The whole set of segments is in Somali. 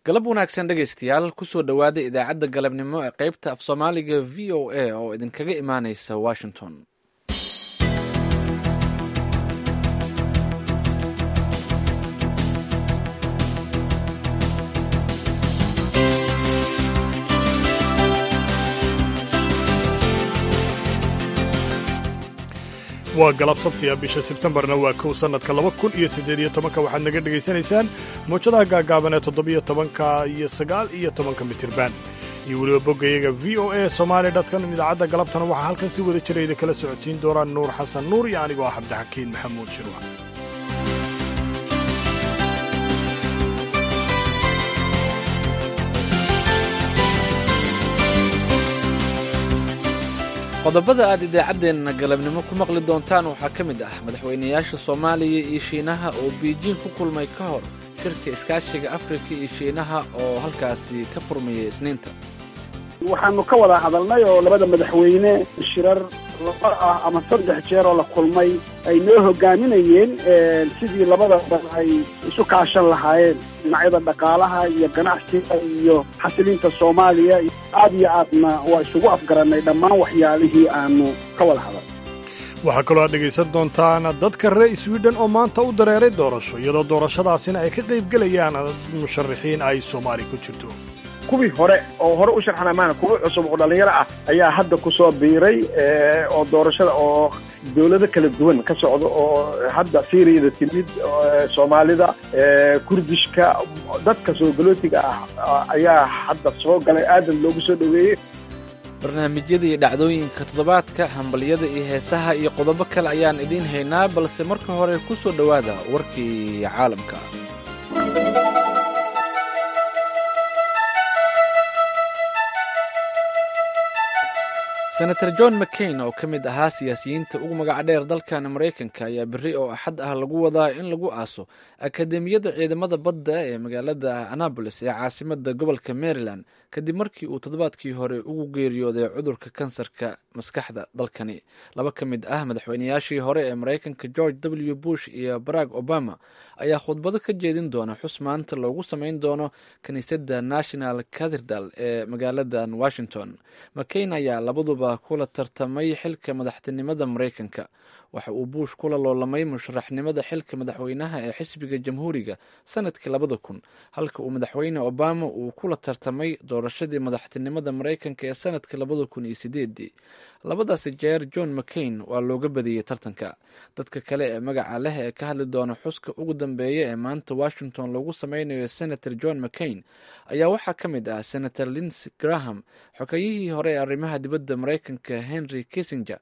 galab wanaagsan dhegaystayaal kusoo dhowaada idaacadda galabnimo ee qaybta af soomaaliga v o a oo idinkaga imaaneysa washington waa galab sabtiya bisha sebtembarna waa kow sannadka laba kun iyo siddeed iyo tobanka waxaad naga dhegaysanaysaan mawjadaha gaagaaban ee toddobiyo tobanka iyo sagaal iyo tobanka mitirban iyo weliba boggayaga v o a somaali dotcom idaacadda galabtana waxaa halkan si wada jira idinkala socodsiin doonaan nuur xasan nuur iyo anigoo ah cabdixakiin maxamuud shirwa qodobada aad idaacaddeenna galabnimo ku maqli doontaan waxaa ka mid ah madaxweynayaasha soomaaliya iyo shiinaha oo biijiin ku kulmay ka hor shirka iskaashiga afrika iyo shiinaha oo halkaasi ka furmayay isniinta waxaanu ka wada hadalnay oo labada madaxweyne shirar laba ah ama saddex jeer oo la kulmay ay noo hogaaminayeen sidii labada dhan ay isu kaashan lahaayeen dhinacyada dhaqaalaha iyo ganacsiga iyo xasilinta soomaaliya aad iyo aadna waa isugu afgarannay dhammaan waxyaalihii aanu ka wada hadal waxaa kaloo aad dhegaysan doontaan dadka reer swiden oo maanta u dareeray doorasho iyadoo doorashadaasina ay ka qaybgelayaan musharaxiin ay soomaali ku jirto kuwii hore oo hore u sharxana maana kuwa cusub oo dhallinyaro ah ayaa hadda ku soo biiray oo doorashada oo dowlado kala duwan ka socda oo hadda siiriyada timid soomaalida kurdishka dadka soo galootiga ah ayaa hadda soo galay aadan loogu soo dhoweeyey barnaamijyada iyo dhacdooyinka toddobaadka hambalyada iyo heesaha iyo qodobo kale ayaan idiin haynaa balse marka hore ku soo dhowaada warkii caalamka senator john mccain oo ka mid ahaa siyaasiyiinta ugu magaca dheer dalkan maraykanka ayaa berri oo axad ah lagu wadaa in lagu aaso akademiyadda ciidamada badda ee magaalada annabolis ee caasimada gobolka maryland kadib markii uu toddobaadkii hore ugu geeriyooday cudurka kansarka maskaxda dalkani laba ka mid ah madaxweynayaashii hore ee maraykanka george w bush iyo barack obama ayaa khudbado ka jeedin doona xus maanta loogu sameyn doono kiniisadda national cathedral ee magaaladan washington mccain ayaa labaduba kula tartamay xilka madaxtinimada maraykanka waxa uu buush kula loolamay musharaxnimada xilka madaxweynaha ee xisbiga jamhuuriga sanadkii labada kun halka uu madaxweyne obama uu kula tartamay doorashadii madaxtinimada maraykanka ee sanadkii labada kun iyo sideedii labadaasi jeer john mccain waa looga badiyey tartanka dadka kale ee magaca leh ee ka hadli doona xuska ugu dambeeya ee maanta washington lagu sameynayo senator john mccain ayaa waxaa ka mid ah senator linsey graham xogayihii hore ee arrimaha dibadda maraykanka henry kissinger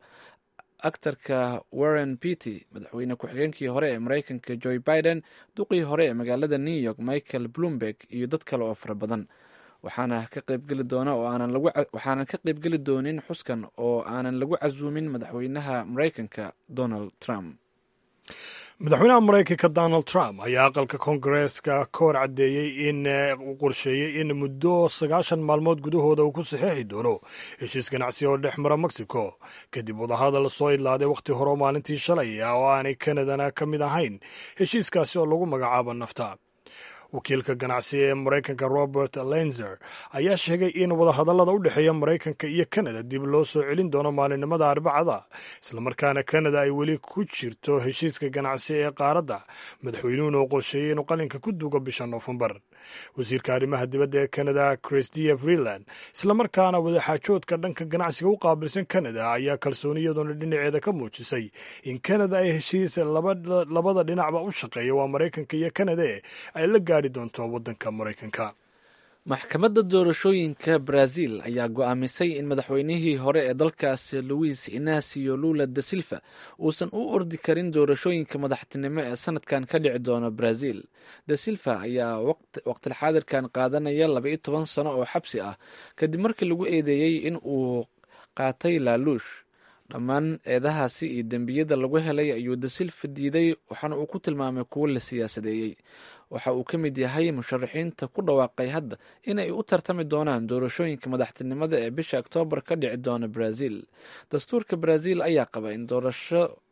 aktarka warren petty madaxweyne ku-xigeenkii hore ee maraykanka joe biden duqii hore ee magaalada new york michael bloomberg iyo dad kale oo fara badan waxaana ka qaybgeli doona oo aanan lagu waxaanan ka qaybgeli doonin xuskan oo aanan lagu casuumin madaxweynaha maraykanka donald trump madaxweynaha maraykanka donald trump ayaa aqalka koongareeska ka hor caddeeyey in uu qorsheeyey in muddo sagaashan maalmood gudahooda uu ku saxeexi doono heshiis ganacsi oo dhex mara mexico kadib wadahadal soo idlaaday wakhti hore maalintii shalay oo aanay kanadana ka mid ahayn heshiiskaasi oo lagu magacaabo nafta wakiilka ganacsi ee maraykanka robert lenzer ayaa sheegay in wadahadallada u dhexeeya maraykanka iyo kanada dib loo soo celin doono maalinimada arbacada islamarkaana kanada ay weli ku jirto heshiiska ganacsi ee qaaradda madaxweynuhuna uu qorsheeyey inuu qalinka ku dugo bisha noofembar wasiirka arrimaha dibadda ee kanada christia freeland islamarkaana wadaxaajoodka dhanka ganacsiga u qaabilsan kanada ayaa kalsooniyadoona dhinaceeda ka muujisay in kanada ay heshiis labada dhinacba u shaqeeya waa maraykanka iyo kanada ay la gaadhi doonto waddanka maraykanka maxkamadda doorashooyinka brazil ayaa go-aamisay in madaxweynihii hore ee dalkaasi luis inacio lula da silva uusan u ordi karin doorashooyinka madaxtinimo ee sanadkan ka dhici doona brazil da silva ayaa waqtilxaadirkan qaadanaya laba iyo toban sano oo xabsi ah kadib markii lagu eedeeyey in uu qaatay laaluush dhammaan eedahaasi iyo dembiyada lagu helay ayuu da silva diiday waxaana uu ku tilmaamay kuwo la siyaasadeeyey waxa uu ka mid yahay musharaxiinta ku dhawaaqay hadda inay u tartami doonaan doorashooyinka madaxtinimada ee bisha oktoobar ka dhici doona brazil dastuurka brazil ayaa qaba in doorasho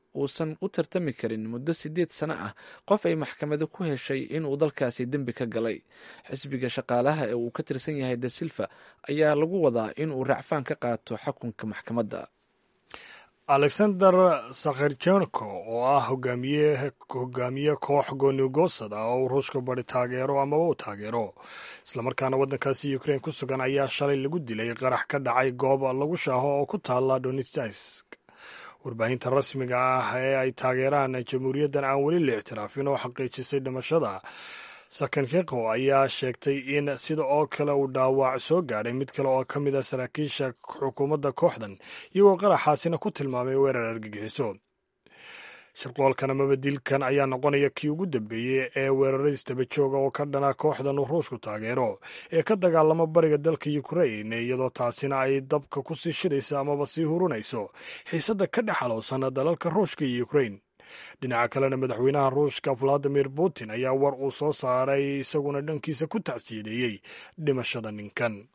uusan u tartami karin muddo siddeed sano ah qof ay maxkamado ku heshay inuu dalkaasi dembi ka galay xisbiga shaqaalaha ee uu ka tirsan yahay da silva ayaa lagu wadaa inuu racfaan ka qaato xukunka maxkamadda alexander sakherjenko oo ah hogaamiye hogaamiye koox goonigoosad ah oo uu ruushka bari taageero amaba u taageero islamarkaana waddankaasi ukrain ku sugan ayaa shalay lagu dilay qarax ka dhacay goob lagu shaaho oo ku taala donetsk warbaahinta rasmiga ah ee ay taageeraan jamhuuriyaddan aan weli la ictiraafin oo xaqiijisay dhimashada sakenkenko ayaa sheegtay in sida oo kale uu dhaawac soo gaadhay mid kale oo ka mid a saraakiisha xukuumadda kooxdan iyagoo qaraxaasina ku tilmaamay weerar argagixiso shirqoolkan amaba dilkan ayaa noqonaya kii ugu dambeeyey ee weeraradiis daba jooga oo ka dhana kooxdan uu ruushku taageero ee ka dagaalama bariga dalka ukrain iyadoo taasina ay dabka ku sii shidayso amaba sii hurunayso xiisadda ka dhex alowsan dalalka ruushka iyo ukrain dhinaca kalena madaxweynaha ruushka valadimir putin ayaa war uu soo saaray isaguna dhankiisa ku tacsiyadeeyey dhimashada ninkan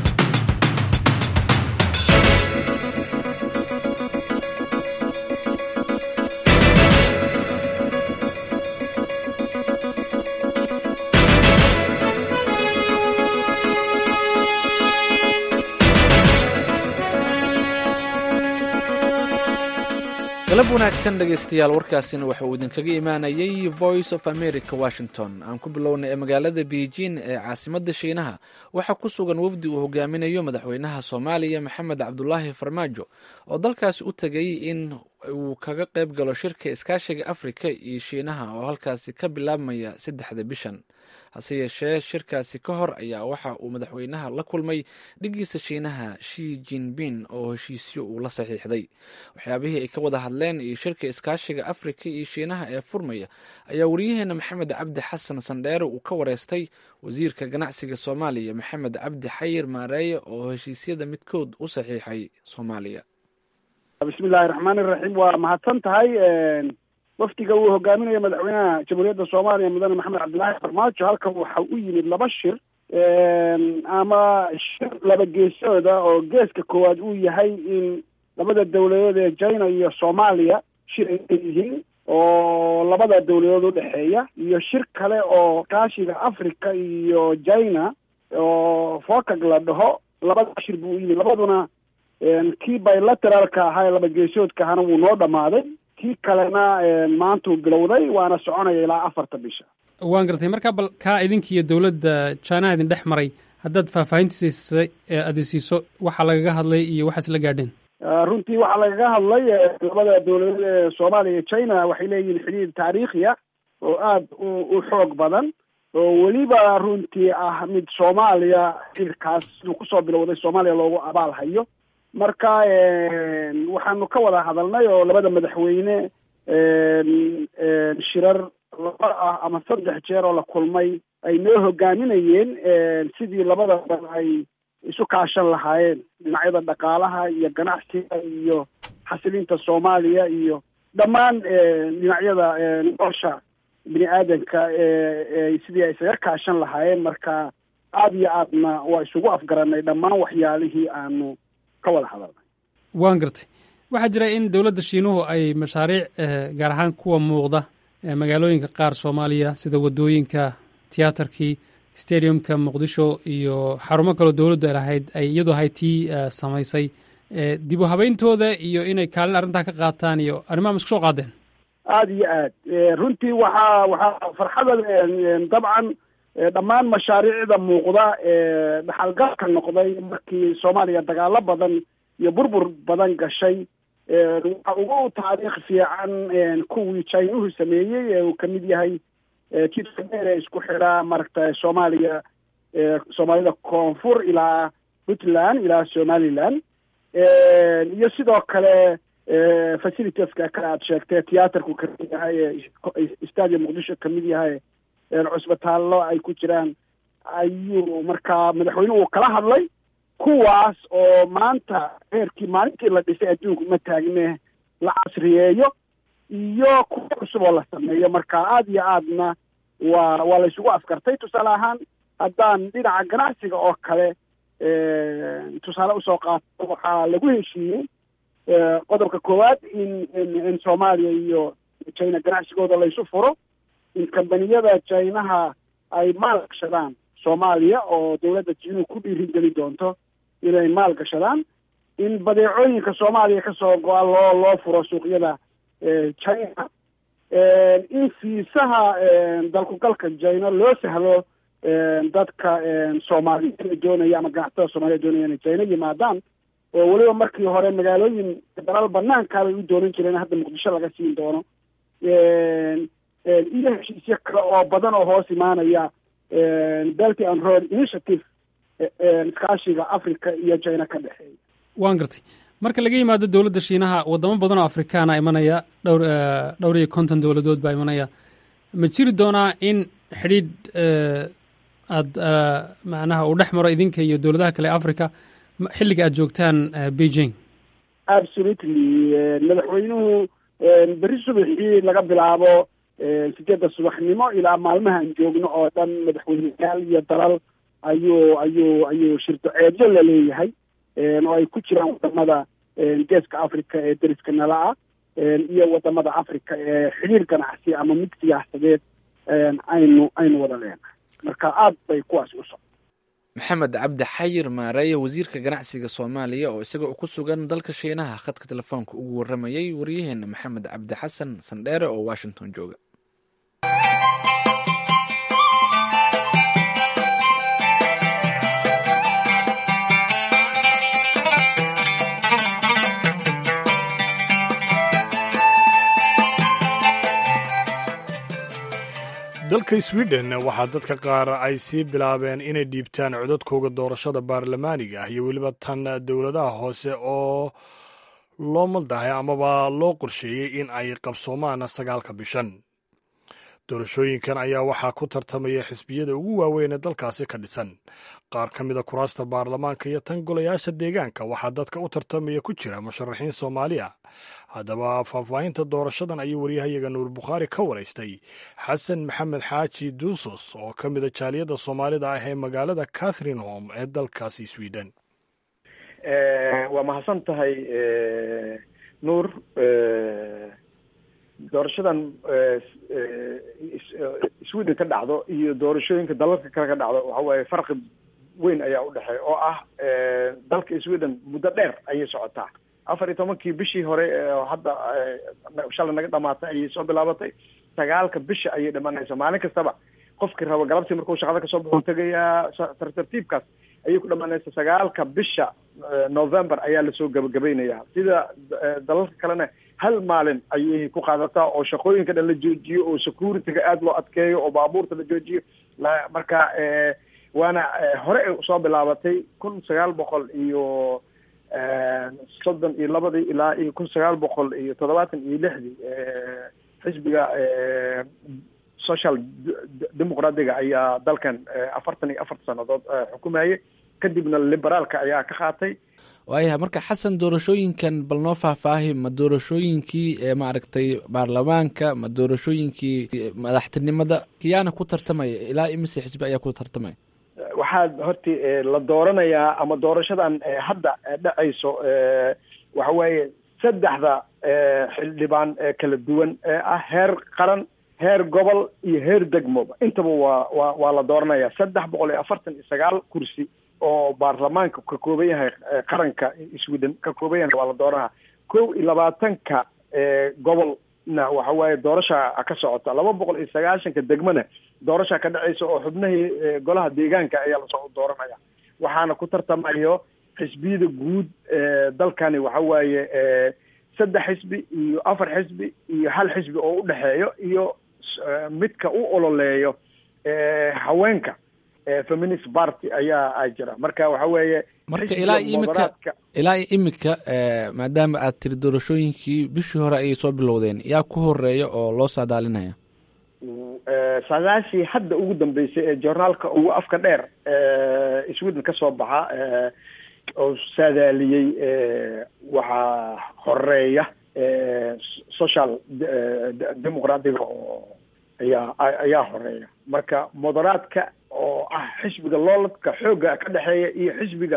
galab wanaagsan dhegaystayaal warkaasina waxa uu idinkaga imaanayay voice of america washington aan ku bilownay ee magaalada beijing ee caasimadda shiinaha waxaa ku sugan wafdi uu hogaaminayo madaxweynaha soomaaliya maxamed cabdulaahi farmaajo oo dalkaasi u tegay in uu kaga qayb galo shirka iskaashiga afrika iyo shiinaha oo halkaasi ka bilaabmaya saddexda bishan hase yeeshee shirkaasi ka hor ayaa waxa uu madaxweynaha la kulmay dhigiisa shiinaha shi jinbin oo heshiisyo uu la saxiixday waxyaabihii ay ka wada hadleen iyo shirka iskaashiga afrika iyo shiinaha ee furmaya ayaa wariyaheena maxamed cabdi xasan sandheere uu ka wareystay wasiirka ganacsiga soomaaliya maxamed cabdi xayir maareeye oo heshiisyada midkood u saxiixay soomaaliya bismillahi raxmaani raxiim waa mahadsan tahay wafdiga uu hogaaminayo madaxweynaha jamhuuriyadda soomaaliya mudane maxamed cabdilaahi farmaajo halkan waxa u yimid laba shir ama shir laba geesooda oo geeska koowaad uu yahay in labada dawladood ee china iyo soomaaliya shir ay leeyihiin oo labada dawladood udhexeeya iyo shir kale oo kaashiga africa iyo china oo focag la dhaho labada shir buu u yimid labaduna kii bilateraalka ahaa ee laba geesoodka ahana wuu noo dhamaaday kii kalena maantuu bilowday waana soconaya ilaa afarta bisha waan gartay markaa bal kaa idinkiiyo dowladda chinaha idin dhex maray haddaad faahfaahintiisa aadi siiso waxa lagaga hadlay iyo waxaas la gaadheen runtii waxaa lagaga hadlay labada dawladood ee soomaaliya iyo china waxay leeyihiin xidhiir taariikhiya oo aada u xoog badan oo weliba runtii ah mid soomaaliya xiriirkaas siduu kusoo bilowday soomaaliya loogu abaal hayo marka waxaanu ka wada hadalnay oo labada madaxweyne shirar laba ah ama saddex jeer oo la kulmay ay noo hogaaminayeen sidii labada dal ay isu kaashan lahaayeen dhinacyada dhaqaalaha iyo ganacsiga iyo xasilinta soomaaliya iyo dhammaan dhinacyada nolosha bini aadanka sidii ay isaga kaashan lahaayeen marka aada iyo aadna waa isugu afgaranay dhammaan waxyaalihii aanu ka wada hadalnay waan gartay waxaa jira in dowladda shiinuhu ay mashaariic gaar ahaan kuwa muuqda magaalooyinka qaar soomaaliya sida waddooyinka tiyaatarkii stadiumka muqdisho iyo xarumo kaloo dowladdu ay lahayd ay iyadu ahayd tii samaysay dib u habeyntooda iyo inay kaalin arrintaa ka qaataan iyo arrimaha ma isku soo qaadeen aada iyo aad runtii waxaa waxaa farxada dabcan dhammaan mashaariicda muuqda ee dhaxalgalka noqday markii soomaaliya dagaalo badan iyo burbur badan gashay waxa ugu taariikh fiican kuwii chinuhu sameeyey ee uu kamid yahay jidka dheer ee isku xidhaa maaragta soomaaliya soomaalida koonfur ilaa puntland ilaa somaliland iyo sidoo kale facilitieska kale aad sheegtee tiyaatarku kamid yahay stadium muqdisho kamid yahay cusbitaallo ay ku jiraan ayuu markaa madaxweynuhu kala hadlay kuwaas oo maanta heerkii maalintii la dhisay adduunku ma taagne la casriyeeyo iyo kuwa cusub oo la sameeyo marka aada iyo aadna waa waa la isugu afkartay tusaale ahaan haddaan dhinaca ganacsiga oo kale tusaale usoo qaato waxaa lagu heshiiyey qodobka koowaad in in in soomaaliya iyo china ganacsigooda laysu furo in kambaniyada chinaha ay maal gashadaan soomaaliya oo dawladda jiinuhu ku dhiirigelin doonto inay maal gashadaan in badeecooyinka soomaaliya kasoo go-a loo loo furo suuqyada china in fiisaha dalkugalka china loo sahlo dadka soomaaliya doonaya ama ganacsatada soomaliya doonaya inay china yimaadaan oo weliba markii hore magaalooyin dalal banaankaa bay u doonan jireen hadda muqdisho laga siin doono iyo heshiisyo kale oo badan oo hoos imaanaya belty and road initiative iskaashiga africa iyo china ka dhexeeya waan gartay marka laga yimaado dowladda shiinaha wadamo badan oo afrikaana imanaya dhowr dhowr iyo konton dowladood baa imanaya ma jiri doonaa in xidhiidh aada macnaha uu dhex maro idinka iyo dowladaha kale africa xilliga aad joogtaan beijing absolutely madaxweynuhu berri subaxii laga bilaabo sideedda subaxnimo ilaa maalmahaan joogno oo dhan madaxweyneyaal iyo dalal ayuu ayuu ayuu shirdoceedyo la leeyahay oo ay ku jiraan wadamada geeska africa ee deriska nala ah iyo wadamada africa ee xiriir ganacsi ama mid siyaasadeed aynu aynu wada leenahay marka aad bay kuwaas u socda maxamed cabdi xayir maareeye wasiirka ganacsiga soomaaliya oo isaga ku sugan dalka shiinaha khadka telefoonka ugu waramayay waryaheena maxamed cabdi xasan sandheere oo washington jooga dalka sweden waxaa dadka qaar ay sii bilaabeen inay dhiibtaan codadkooga doorashada baarlamaaniga ah iyo weliba tan dowladaha hoose oo loo maldahay amaba loo qorsheeyey in ay qabsoomaan sagaalka bishan doorashooyinkan ayaa waxaa ku tartamaya xisbiyada ugu waaweyn ee dalkaasi ka dhisan qaar ka mida kuraasta baarlamaanka iyo tan golayaasha deegaanka waxaa dadka u tartamaya ku jira musharaxiin soomaaliya haddaba faahfaahinta doorashadan ayuu waryahayaga nuur bukhaari ka waraystay xasan maxamed xaaji duusos oo ka mida jaaliyadda soomaalida ah ee magaalada catherine home ee dalkaasi sweden waa mahadsan tahay nuur doorashadan sweden ka dhacdo iyo doorashooyinka dalalka kale ka dhacdo waxa waaye farqi weyn ayaa udhexeeya oo ah dalka sweden muddo dheer ayay socotaa afar iyo tobankii bishii hore hadda shalay naga dhamaatay ayay soo bilaabatay sagaalka bisha ayay dhamanaysa maalin kastaba qofkii rabo galabtii markuu shaqada kasoo baxo tegayaa tartartiibkaas ayay ku dhamanaysa sagaalka bisha november ayaa lasoo gabagabeynaya sida dalalka kalena hal maalin ayay ku qaadataa oo shaqooyinka dhan la joojiyo oo securityga aada loo adkeeyo oo baabuurta la joojiyo marka waana hore ay soo bilaabatay kun sagaal boqol iyo soddon iyo labadii ilaa iyo kun sagaal boqol iyo toddobaatan iyo lixdii xisbiga social demoqraatiga ayaa dalkan afartan iyo afarta sannadood xukumayay kadibna liberaalka ayaa ka qaatay waayahay marka xasan doorashooyinkan bal noo faahfaahi ma doorashooyinkii maaragtay baarlamaanka ma doorashooyinkii madaxtinimada kiyaana ku tartamaya ilaa imise xisbi ayaa ku tartamaya waxaa horti la dooranayaa ama doorashadan hadda dhacayso waxa weeye saddexda xildhibaan kala duwan ee ah heer qaran heer gobol iyo heer degmoba intaba waa waa waa la dooranaya saddex boqol iyo afartan iyo sagaal kursi oo baarlamaanka ka kooban yahay qaranka sweden ka kooban yahay waa la dooranaya kow iyo labaatanka gobolna waxa waaye doorasha ka socota laba boqol iyo sagaashanka degmona doorasha ka dhacaysa oo xubnahii golaha deegaanka ayaa lasoo dooranaya waxaana ku tartamayo xisbiyada guud dalkani waxa waaye saddex xisbi iyo afar xisbi iyo hal xisbi oo udhexeeyo iyo midka u ololeeyo haweenka feminist party ayaa jira marka waxa weeye marka ilaa imika ilaa imika maadaama aad tiri doorashooyinkii bishii hore ayay soo bilowdeen yaa ku horeeya oo loo saadaalinaya saadaashii hadda ugu dambeysay ee journaalka ugu afka dheer sweden ka soo baxa oo saadaaliyey waxaa horeeya social demoqraatiga oo ayaa ayaa horeeya marka moderaadka oo ah xisbiga looladka xoogga ka dhexeeya iyo xisbiga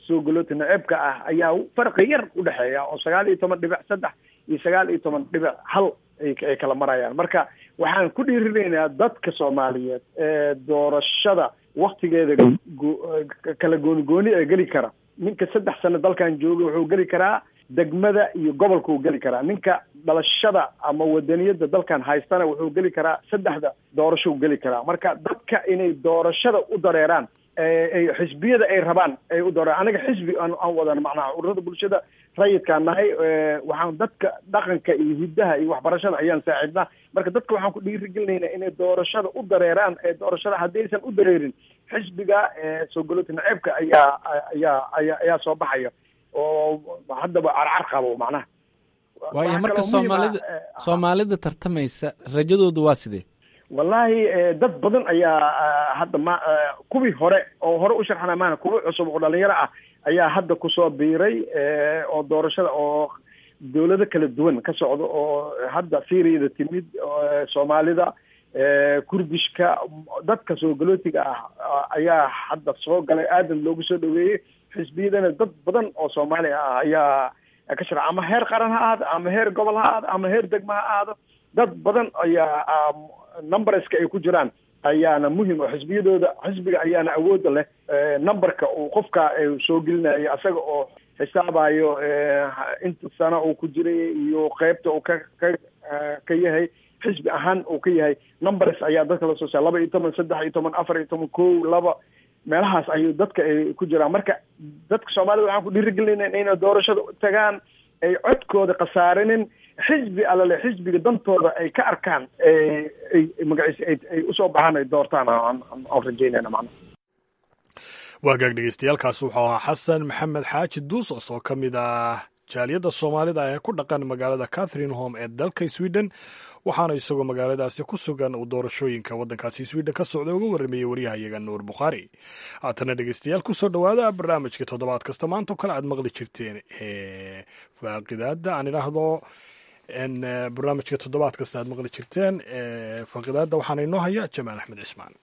soo galooti naceebka ah ayaa farqi yar u dhexeeya oo sagaal iyo toban dhibic saddex iyo sagaal iyo toban dhibic hal ay kala marayaan marka waxaan ku dhiirinaynaa dadka soomaaliyeed ee doorashada waktigeeda kala gooni gooni ee geli kara ninka saddex sano dalkan jooga wuxuu geli karaa degmada iyo gobolka uu geli karaa ninka dhalashada ama wadaniyada dalkan haystana wuxuu geli karaa saddexda doorasho u geli karaa marka dadka inay doorashada u dareeraan ay xisbiyada ay rabaan ay u dooraan anaga xisbi aan aan wadan macnaha ururada bulshada rayidkaan nahay waxaan dadka dhaqanka iyo hiddaha iyo waxbarashada ayaan saacidnaa marka dadka waxaan ku dhiirigelinaynaa inay doorashada u dareeraan ee doorashada haddaysan u dareerin xisbiga soo galoti naceebka ayaa ayaa ayaa ayaa soo baxaya oo haddaba carcar qabo macnaha waayo marka soomaalida soomaalida tartamaysa rajadoodu waa sidee wallahi dad badan ayaa hadda ma kuwii hore oo hore u sharxana maana kuwa cusub oo dhalinyaro ah ayaa hadda kusoo biiray oo doorashada oo dawlado kala duwan ka socda oo hadda syriada timid soomaalida kurdishka dadka soo galootiga ah ayaa hadda soo galay aadan loogu soo dhaweeyey xisbiyadana dad badan oo soomaaliya ah ayaa ka shara ama heer qaran ha ahaado ama heer gobol ha ahaado ama heer degma ha ahaado dad badan ayaa numberska ay ku jiraan ayaana muhim oo xisbiyadooda xisbiga ayaana awooda leh numberka uu qofka soo gelinayo asaga oo xisaabayo inta sano uu ku jiray iyo qeybta uu ka ka ka yahay xisbi ahaan uu ka yahay numbers ayaa dadka lasoo saa laba iyo toban saddex iyo toban afar iyo toban ko laba meelahaas ayuu dadka ay ku jiraan marka dadka soomaalida waxaan ku dhiirigelinayna inay doorashada tagaan ay codkooda khasaarinin xisbi alale xisbiga dantooda ay ka arkaan ay magaciisa ay usoo baxaan ay doortaan aan rajeynayna macnaha waa gaag dhegeystayaaalkaas wuxuu ahaa xasan maxamed xaaji duusos oo ka mid ah jaaliyadda soomaalida ee ku dhaqan magaalada catherine home ee dalka sweden waxaana isagoo magaaladaasi ku sugan uu doorashooyinka waddankaasi sweden ka socda uga warrameeyey waryahayaga nuur bukhaari haatana dhegeystayaal kusoo dhowaada barnaamijka toddobaad kasta maantao kale aad maqli jirteen ee faaqidaada aan idhaahdo barnaamijka toddobaad kasta aad maqli jirteen faaqidaada waxaana inoo haya jamaal axmed cismaan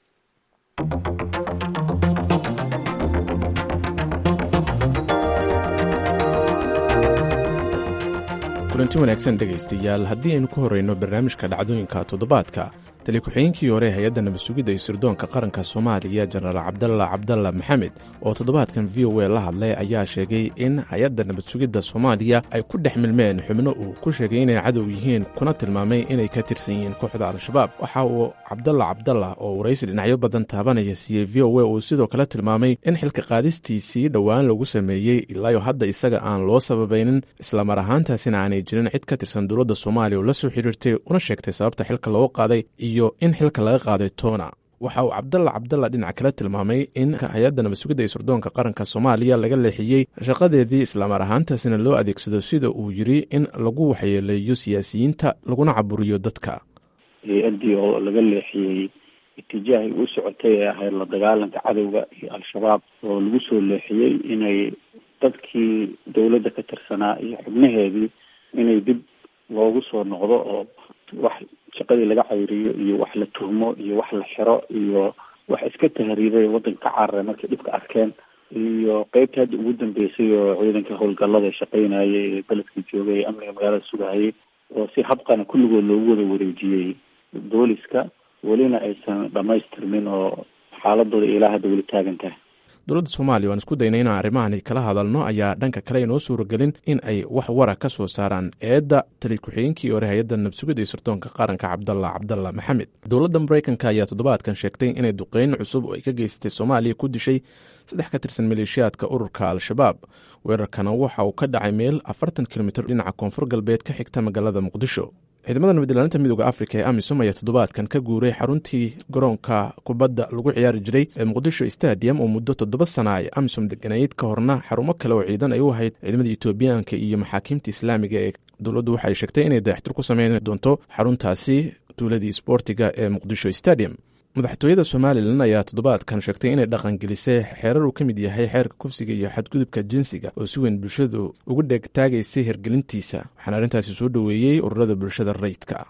kulanti wanaagsan dhegaystayaal haddii aynu ku horrayno barnaamijka dhacdooyinka toddobaadka tali ku-xigeenkii hore hay-adda nabadsugidda iyo sirdoonka qaranka soomaaliya jenaraal cabdalla cabdalla maxamed oo toddobaadkan v o a la hadlay ayaa sheegay in hay-adda nabadsugidda soomaaliya ay ku dhex milmeen xubno uu ku sheegay inay cadow yihiin kuna tilmaamay inay ka tirsan yihiin kooxda al-shabaab waxa uu cabdalla cabdalla oo waraysi dhinacyo badan taabanaya siiyey v o a uu sidoo kale tilmaamay in xilka qaadistiisii dhowaan lagu sameeyey ilaayo hadda isaga aan loo sababaynin islamar ahaantaasina aanay jirin cid ka tirsan dowladda soomaaliya oo la soo xiriirtay una sheegtay sababta xilka looga qaaday iyo in xilka laga qaaday toona waxa uu cabdalla cabdalla dhinac kale tilmaamay in hay-adda nabadsugidda iyo sirdoonka qaranka soomaaliya laga leexiyey shaqadeedii islamar ahaantaasina loo adeegsado sida uu yiri in lagu waxyeeleeyo siyaasiyiinta laguna caburiyo dadka hay-addii oo laga leexiyey itijaahay u socotay ee ahayd la dagaalanka cadowga iyo al-shabaab oo lagu soo leexiyey inay dadkii dowladda ka tirsanaa iyo xubnaheedii inay dib loogu soo noqdo oo wax shaqadii laga cayriyo iyo wax la tuhmo iyo wax la xiro iyo wax iska tahriibay waddanka ka cararay markay dhibka arkeen iyo qeybta hadda ugu dambeysay oo ciidanka howlgallada shaqeynayay ee beledkii joogay ee amniga magaalada sugahayay oo si habqana kulligood loogu wada wareejiyey booliska welina aysan dhamaystirmin oo xaaladooda ilaa hadda weli taagan tahay dowladda soomaaliya waan isku daynay inaan arrimahan kala hadalno ayaa dhanka kale inoo suuragelin in ay wax wara ka soo saaraan eedda tali ku-xigeenkii hore hay-adda nabsugidda iyo sirdoonka qaranka cabdalla cabdalla maxamed dowladda maraykanka ayaa toddobaadkan sheegtay inay duqeyn cusub oo ay ka geysatay soomaaliya ku dishay saddex ka tirsan maleeshiyaadka ururka al-shabaab weerarkana waxa uu ka dhacay meel afartan kilomitir dhinaca koonfur galbeed ka xigta magaalada muqdisho ciidamada nabadilaalinta midooda afrika ee amisom ayaa toddobaadkan ka guuray xaruntii garoonka kubadda lagu ciyaari jiray ee muqdisho stadium oo muddo toddoba sana ay amisom deganayd ka horna xarumo kale oo ciidan ay u ahayd ciidamada etoobiyaanka iyo maxaakiimta islaamiga ee dowladdu waxay sheegtay inay dayaxtir ku sameyn doonto xaruntaasi tuuladii sboortiga ee muqdisho stadium madaxtooyada somalilan ayaa toddobaadkan sheegtay inay dhaqangelisay xeerar uu ka mid yahay xeerka kufsiga iyo xadgudubka jinsiga oo si weyn bulshadu ugu dheegtaagaysay hergelintiisa waxaana arrintaasi soo dhoweeyey ururada bulshada rayidka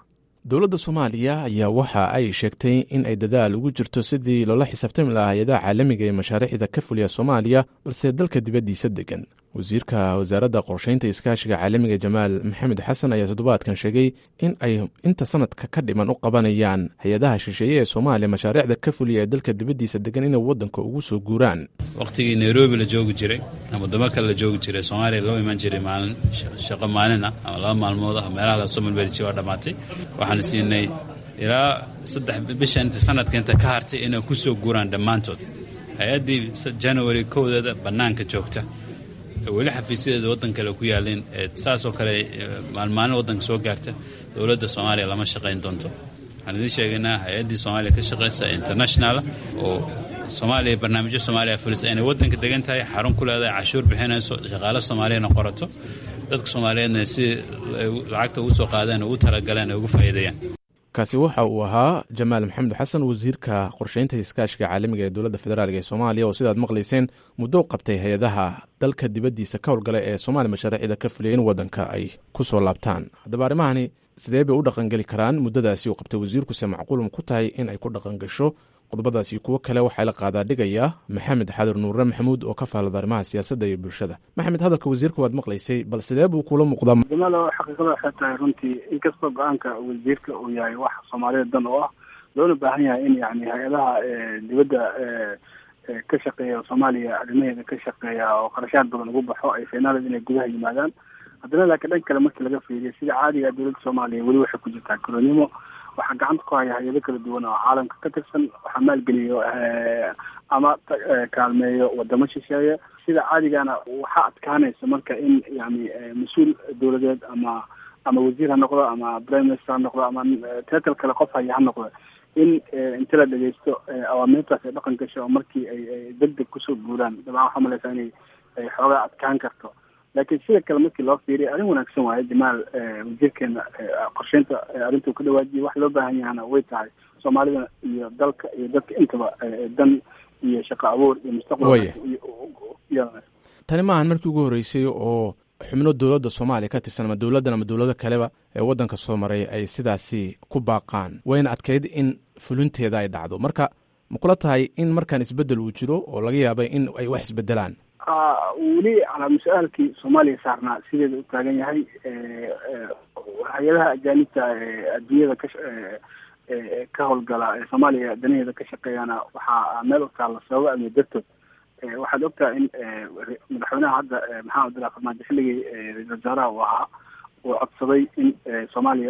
dowladda soomaaliya ayaa waxa ay sheegtay in ay dadaal ugu jirto sidii loola xisaabtami lahaa hay-adaha caalamiga ee mashaariicda ka fuliya soomaaliya balse dalka dibaddiisa degan wasiirka wasaaradda qorsheynta iskaashiga caalamiga jamaal maxamed xasan ayaa toddobaadkan sheegay in ay inta sanadka ka dhiman u qabanayaan hay-adaha shisheeye ee soomaaliya mashaariicda ka fuliya ee dalka dibaddiisa degan inay waddanka ugu soo guuraan wakhtigii nairobi la joogi jiray ama wadamo kale la joogi jiray soomaaliya loo iman jiray maalin shaqo maalin ah ama laba maalmood ah meelaha lasoo malbeeljiya waa dhammaatay waxaan siinay ilaa saddex bisha inta sanadka inta ka hartay inay ku soo guuraan dhammaantood hay-addii january kowdeeda bannaanka joogta weli xafiisyadeeda waddan kale ku yaalleen saasoo kale maalmaalin waddanka soo gaarta dowladda soomaaliya lama shaqayn doonto waxaan idiin sheegaynaa hay-addii soomaaliya ka shaqaysa internationala oo soomaaliya barnaamijyo soomaaliya fulisa inay waddanka degan tahay xarun ku leedahay cashuur bixinayso shaqaale soomaaliyana qorato dadka soomaaliyeedna si lacagta ugu soo qaadeen ugu talagaleen ay ugu faa'iideeyaan kaasi waxa uu ahaa jamaal maxamed xasan wasiirka qorsheynta iskaashiga caalamiga ee dowladda federaalk ee soomaaliya oo sidaad maqlayseen muddo u qabtay hay-adaha dalka dibaddiisa ka howlgala ee soomaaliya mashaariicda ka fuliyay in waddanka ay ku soo laabtaan haddaba arrimahani sidee bay u dhaqangeli karaan muddadaasi uu qabtay wasiirkuse macquulum ku tahay in ay ku dhaqan gasho qodobadaasi kuwo kale waxaa la qaadaa dhigaya maxamed xadir nuure maxamuud oo ka faallada arrimaha siyaasadda iyo bulshada maxamed hadalka wasiirka waad maqlaysay bal sidee buu kula muuqdaa jamaalo xaqiiqada waxay tahay runtii inkastoo go-aanka wasiirka uu yahay wax soomaalida dan oo ah loona baahan yahay in yani hay-adaha dibadda ka shaqeeya soomaaliya arrimaheeda ka shaqeeya oo qarashaad badan ugu baxo ay feenaaled inay gudaha yimaadaan haddana laakiin dhan kale markii laga fiiriyo sida caadiga dowladda soomaaliya weli waxay ku jirtaa kolonimo waxaa gacanta ku haya hay-ado kala duwan oo caalamka ka tirsan waxaa maalgeliyo ama kaalmeeyo wadamo shisheeye sida caadigana waxaa adkaanaysa marka in yani mas-uul dowladeed ama ama wasiir ha noqdo ama prime minister ha noqdo ama teatal kale qof haya ha noqdo in inta la dhegeysto awaamiirtaas ay dhaqan gasho oo markii ay deg deg kusoo guuraan dabcan waxaa malaysaa inay ay xoogaa adkaan karto laakiin sida kale markii loo fiiriya arrin wanaagsan waaye jamaal wasiirkeena qorsheynta arrintuu ka dhawaajiyay wax loo baahan yahana way tahay soomaalida iyo dalka iyo dadka intaba dan iyo shaqo abuur iyo mustaqbal tani maahan markii ugu horreysay oo xubno dowladda soomaaliya ka tirsan ama dowladdan ama dowlado kaleba ee waddanka soo maray ay sidaasi ku baaqaan wayna adkayd in fulinteeda ay dhacdo marka ma kula tahay in markaan isbeddel uu jiro oo laga yaabay in ay wax isbedelaan weli calaa mas-aalkii soomaaliya saarnaa sideeda u taagan yahay hay-adaha ajaanibta adduunyada ka ka howlgala ee soomaaliya danaheeda ka shaqeeyana waxaa meel u taalla sababo amni dartood waxaad ogtahay in madaxweynaha hadda maxamed abdillah farmaajo xilligii ra-isul wasaaraha uu ahaa uu codsaday in soomaaliya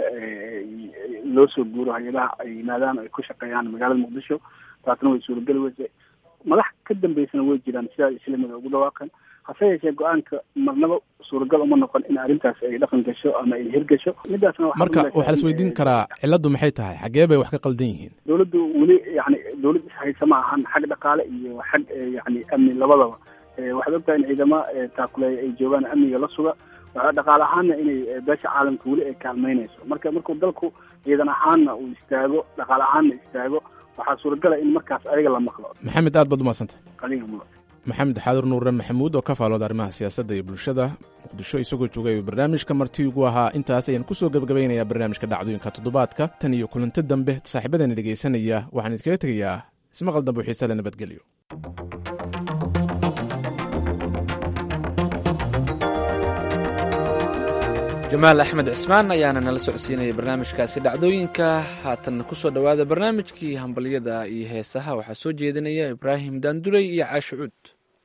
loo soo guuro hay-adaha ay yimaadaan ay ku shaqeeyaan magaalada muqdisho taasna way suurageli weyse madax ka dambeysana way jiraan sidaa islamida ugu dhawaaqeen hase yeeshee go-aanka marnaba suuragal uma noqon in arrintaas ay dhaqan gasho ama ay hirgasho midaasna marka waxaa la isweydiin karaa cilladdu maxay tahay xaggee bay wax ka qaldan yihiin dowladdu weli yani dowlad ishaysa ma ahan xag dhaqaale iyo xag yani amni labadaba waxaad ogtahay in ciidamo taakuleeya ay joogaan amniga la suga waxaa dhaqaale ahaanna inay beesha caalamka weli ay kaalmeynayso marka markuu dalku ciidan ahaanna uu istaago dhaqaale ahaanna istaago waxaa suuragala in markaas ayaga la maqlo maxamed aad baad umadsantay qaliga mudan maxamed xaadir nuure maxamuud oo ka faalooda arrimaha siyaasadda iyo bulshada muqdisho isagoo joogay barnaamijka marti ugu ahaa intaas ayaan kusoo gebagabaynayaa barnaamijka dhacdooyinka toddobaadka tan iyo kulanti dambe saaxiibadeena dhegaysanaya waxaan idinkaga tegayaa ismaqal dambe u xiise le nabadgelyo jamaal axmed cismaan ayaana nala socodsiinaya barnaamijkaasi dhacdooyinka haatanna ku soo dhowaada barnaamijkii hambalyada iyo heesaha waxaa soo jeedinaya ibraahim daandurey iyo caasho cuud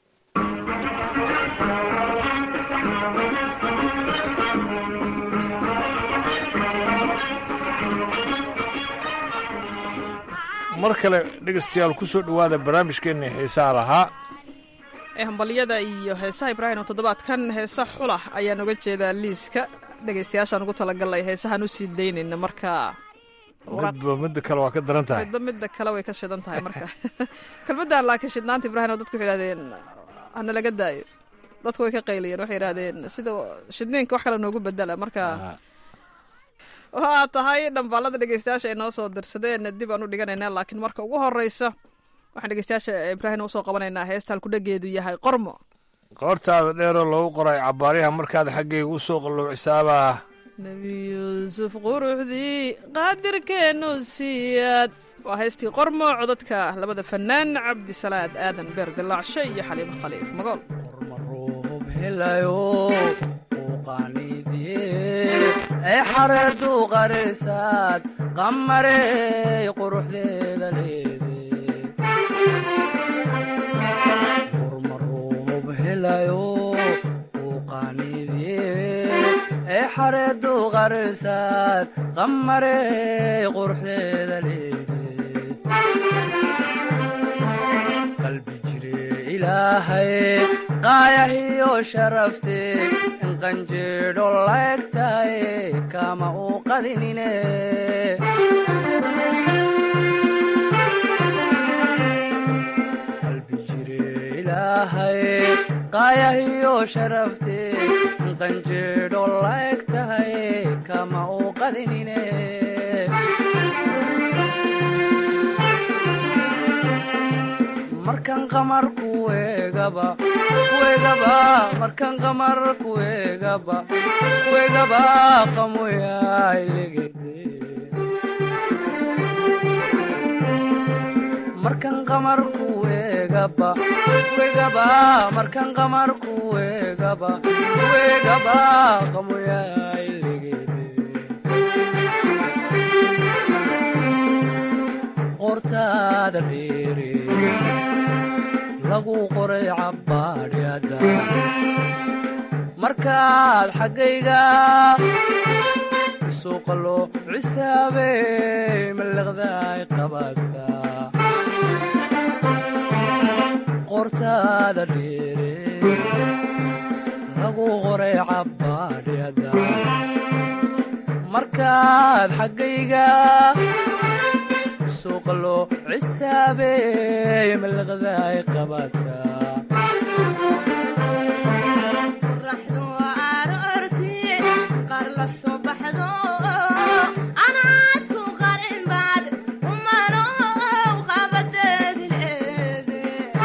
mar kale dhegeystayaal ku soo dhowaada barnaamijkeenna xiisaha lahaa ee hambalyada iyo heesaha ibraahim oo toddobaadkan heesa xulah ayaan uga jeedaa liiska dhegaystayaashaan ugu talagalnay heesahaan usii daynayna marka midba midda kale waa ka daran tahay midba midda kale way ka shidan tahay marka kelmaddan laakiin shidnaanta ibraahim oo dadku waxay yidhahdeen hana laga daayo dadku way ka qayliyeen waxay yidhahdeen sida shidniinka wax kale noogu bedela marka waa tahay dhambaalada dhegeystayaasha ay noo soo dirsadeen dib aan u dhiganaynaa laakiin marka ugu horeysa waxaan dhegeystayaasha ibraahim usoo qabanaynaa heesta halkudhageedu yahay qormo qoortaada dheeroo lagu qoray cabaaryaha markaad xaggayga u soo qalluucisaabaa nebi yuusuf quruxdii qaadirkeennu siiyaad waa haystii qormo codadka labada fanaan cabdisalaad aadan beer dilaacshe iyo xaliimo khaliif magool marruub helayo uu qaaniidye ee xareedu qarisaad qamarey quruxdeeda leede urmaruub helayo uu qaaniidye ee xareedu qarisaad qamarey quruxdeeda leede qalbi jire ilaahay qaayahiyo sharafte in qanjeedho laegtahay kama uu qadinine qalbi jire ilaahay qaayahiyo sharafte in qanjeedho laegtahay kama uu qadinine markan qamar kuegaba kuegaba markan qamar kuegaba kuegaba qamoyailegede markan qamar kuegaba kuegaba markan qamar kuegaba kuegaba qamoyailegede qortaada dheere lagu qoray cabbaadhyada markaad xaggayga suuqalo cisaabey mallaqdaay qabaadka qortaada dheere lagu qoray cabbaadhyada markaad xaggayga suuqalo cisaabey mallaqdaay qabaadka qoraxdu aroortii qaar la soo baxdo anaadku qarin baad umanow qabadeedi leede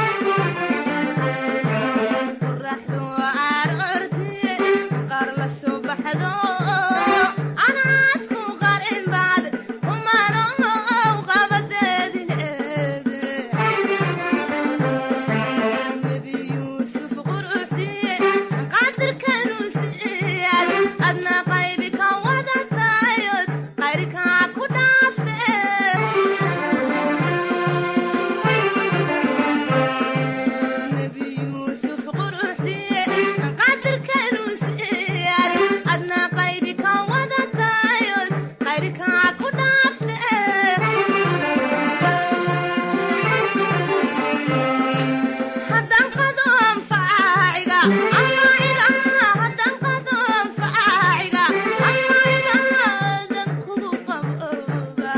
qoraxdu aroortii qaar la soo baxdo anaadku qarin baad umanow qabadeedi leede nebi yuusuf quruxdii qaadirkanu siyaad adna qaybi ka wadatayod qayrkaa ku dhaafte nebi yuusuf quruxdii qaadirkanu siyaad adna qaybi ka wadatayod qayrkaa ku dhaafte haddaan qado anfaaciga anfaaciga haddaan qado anfaaciga anfaaciga dan kugu qabooba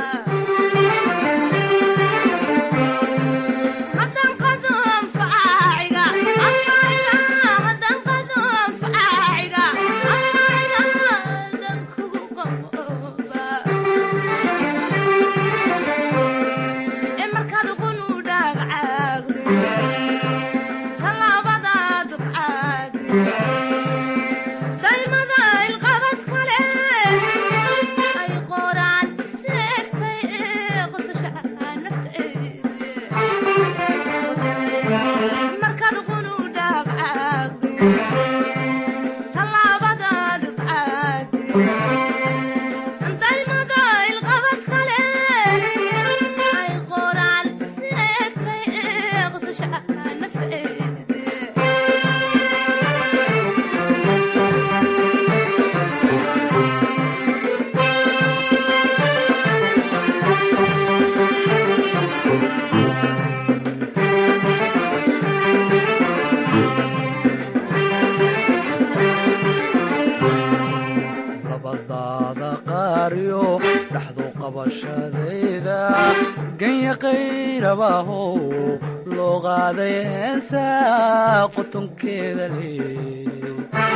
haddaan qado anfaaciga anfaaciga haddaan qado anfaaciga anfaaciga dan kugu qabooba ee markaad qunu dhaagcaagdo talaabadaad qaadi daymada ilqabad kale ay qoraan seegtay ee qosasha nafteedi markaad qunu dhaagcaagdo talaabadaad qaadi daymada ilqabad kale ay qoraan seegtay ee qosasha nafteedi labadaada qaariyo dhaxdu qabashadayda ganya qayrabahow loo qaaday heensa qutunkeeda leey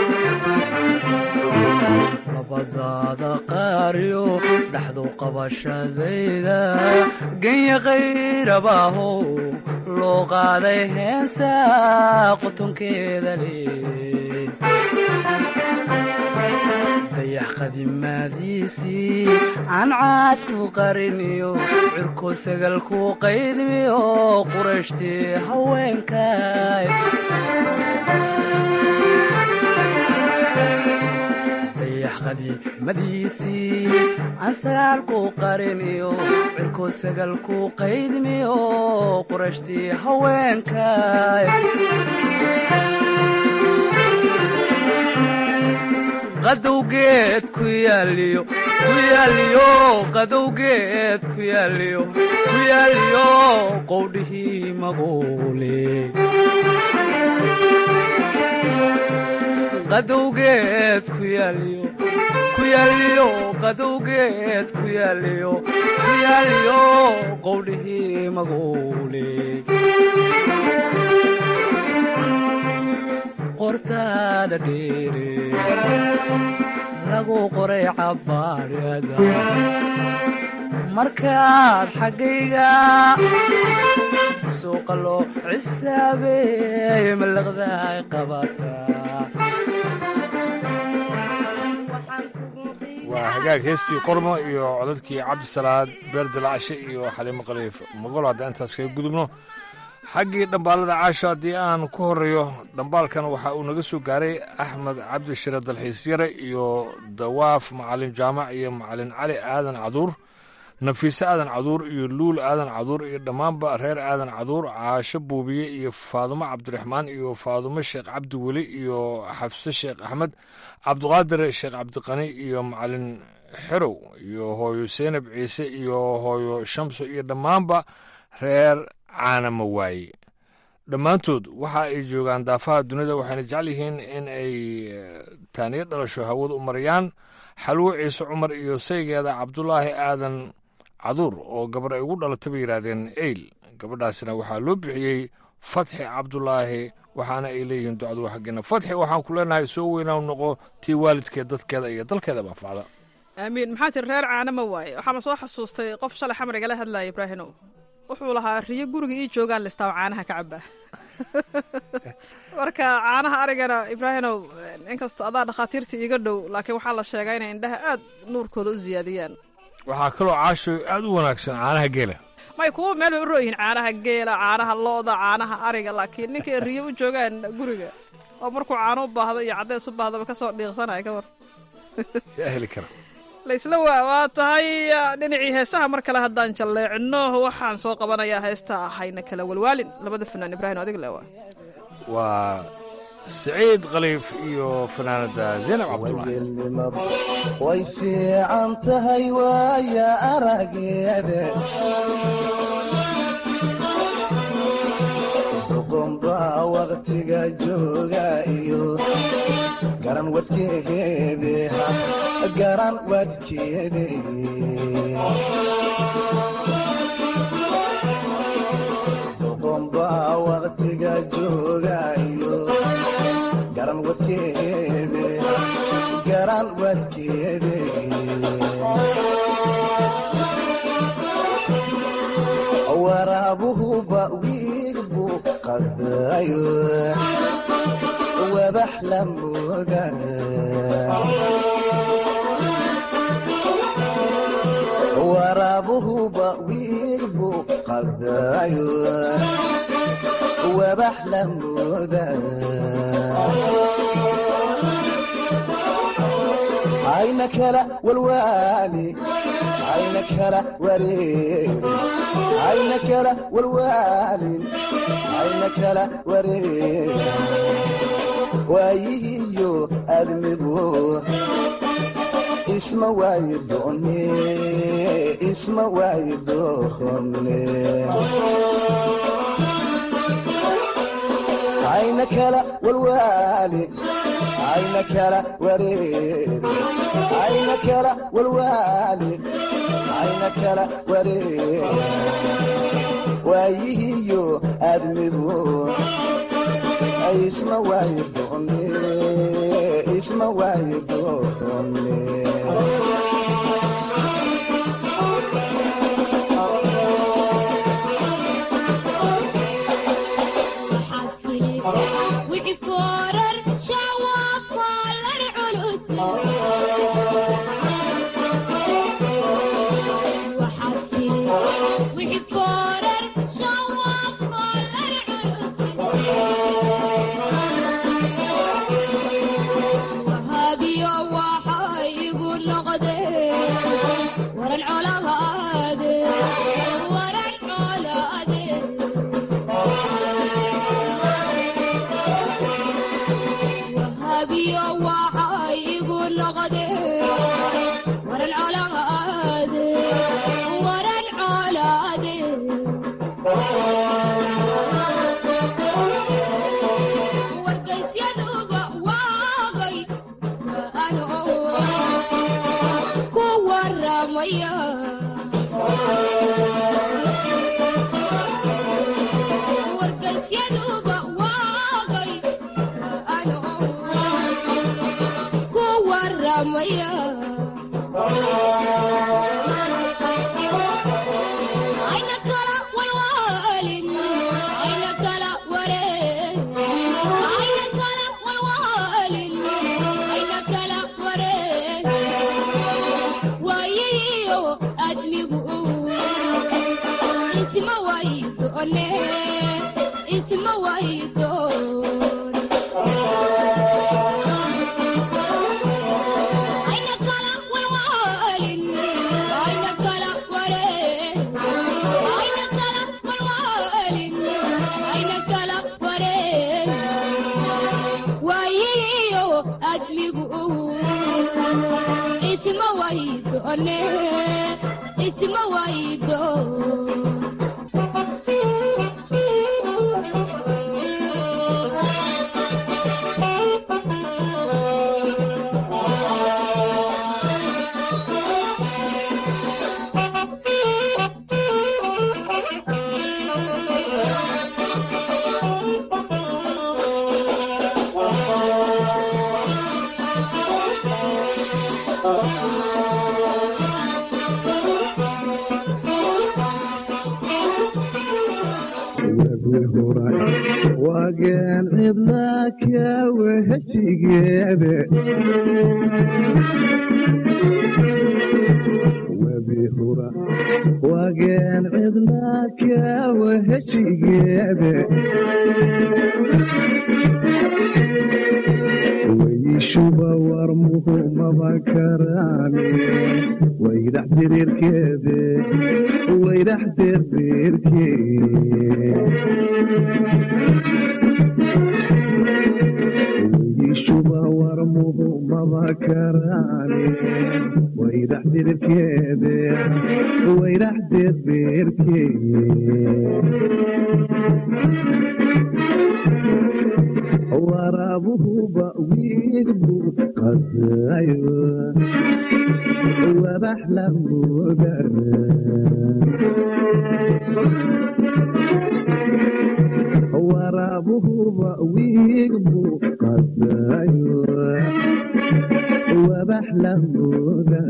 labadaada qaariyo dhaxdu qabashadayda ganya qayrabahow loo qaaday heensa qutunkeeda leey dayax qadimaadiisii aan caad ku qariniyo cirko sagal ku qaydmiyo qurashtii haweenkay dayax qadiimadiisii aan sagaal ku qariniyo cirko sagal ku qaydmiyo qurashtii haweenkay qadowgeed ku yaaliyo ku yaaliyo qadowgeed ku yaaliyo ku yaaliyo qowdhihii maguule qadowgeed ku yaaliyo ku yaaliyo qadowgeed ku yaaliyo ku yaaliyo qowdhihii maguule qortaada dheere lagu qoray cabbaadhada markaad xaggayga suuqa loo cisaabeey malaqdaay qabataa waa hagaag heestii qormo iyo codadkii cabdisalaad beerdilacashe iyo xaliimo khaliif magolo haddaan intaas kaga gudubno xaggii dhambaalada caasho haddii aan ku horreeyo dhambaalkan waxa uu naga soo gaaray axmed cabdishire dalxiisyare iyo dawaaf macalin jaamac iyo macalin cali aadan caduur nafiise aadan caduur iyo luul aadan caduur iyo dhammaanba reer aadan caduur caasho buubiye iyo faadumo cabdiraxmaan iyo faadumo sheekh cabdi weli iyo xafse sheekh axmed cabdiqaadir sheekh cabdiqani iyo macalin xerow iyo hooyo seynab ciise iyo hooyo shamso iyo dhammaanba reer caanama waaye dhammaantood waxa ay joogaan daafaha dunida waxayna jecel yihiin in ay taaniyo dhalasho hawada u marayaan xalwo ciise cumar iyo saygeeda cabdulaahi aadan caduur oo gabar ay ugu dhalatay bay yidhaahdeen eyl gabadhaasina waxaa loo bixiyey fatxi cabdulaahi waxaana ay leeyihiin ducadu xaggeena fatxi waxaan ku leenahay soo weynaa noqo tii waalidkeed dadkeeda iyo dalkeeda baafacda aamiin maxaa tiri reer caanama waaye waxaama soo xasuustay qof shalay xamrigala hadlaya ibraahimow wuxuu lahaa riyo guriga ii joogaan listaa caanaha ka cabaa marka caanaha arigana ibraahimow inkastoo adaa dhakhaatiirta iiga dhow laakiin waxaa la sheegaa inay indhaha aad nuurkooda u siyaadiyaan waxaa kaloo caasho aad u wanaagsan caanaha geela may kuwa meel bay u royihiin caanaha geela caanaha looda caanaha ariga laakiin ninkay riyo u joogaan guriga oo markuu caano u baahdo iyo caddeys u baahdaba kasoo dhiiqsanaya ka war yaa heli kara laysla waa waa tahay dhinacii heesaha mar kale haddaan jalleecino waxaan soo qabanayaa heesta ahayna kala walwaalin labada fanaan ibraahim adig lewa waa siciid khaliif iyo fanaanada zaynab cabdulaahi way fiican tahay waaya arageeda duqunbaa waqtiga jooga iyo garan wadkeede garan wadkeede duqunbaa waqtiga jooga iyo garan wadkeede garan wadkeede waraabuhuba wiilbu qadayo wabax la mooda waraabuhuba wiilbu qadayo wabax la mooda ayna kala walwaali ayna kala wareeri ayna kala walwaalin ayna kala wareeri waayihiyo admigu isma waayi doone isma waayi doone ayna kala walwaali ayna kala wareeri ayna kala walwaali ayna kala wareeri waayihiyo admigu isma waayi doone isma waayi doone wixii foorar shawaa foolar culus waya ayna kala walwaalin ayna kala wareen ayna kala walwaalin ayna kala wareen waayihiyo admigu isma waydoone isma waydoon ayna kala walwaalin ayna kala wareen ayna kala walwaalin ayna kala wareen waayihiyo admigu isma waydoone isma waydoon wagen cidlaaka weheshigeede webi hura wagen cidlaaka weheshigeede weyishuba warmuhu maba karaane wayrax diriirkeede wayrax diriirkee weyishuba warmuhu maba karaane wayrax diriirkeede wayrax diriirkee waraabuhuba wiilbu qasayo wabax la mooda waraabuhuba wiilbu qasayo wabax la mooda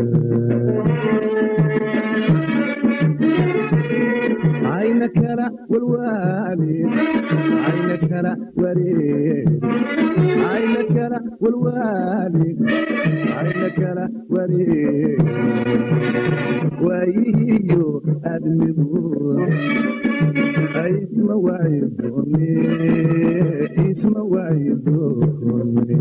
ayna kala walwaalid ayna kala wareed ayna kala walwaalid ayna kala wareed waayihiyo admigu isma waayidoone isma waayidoone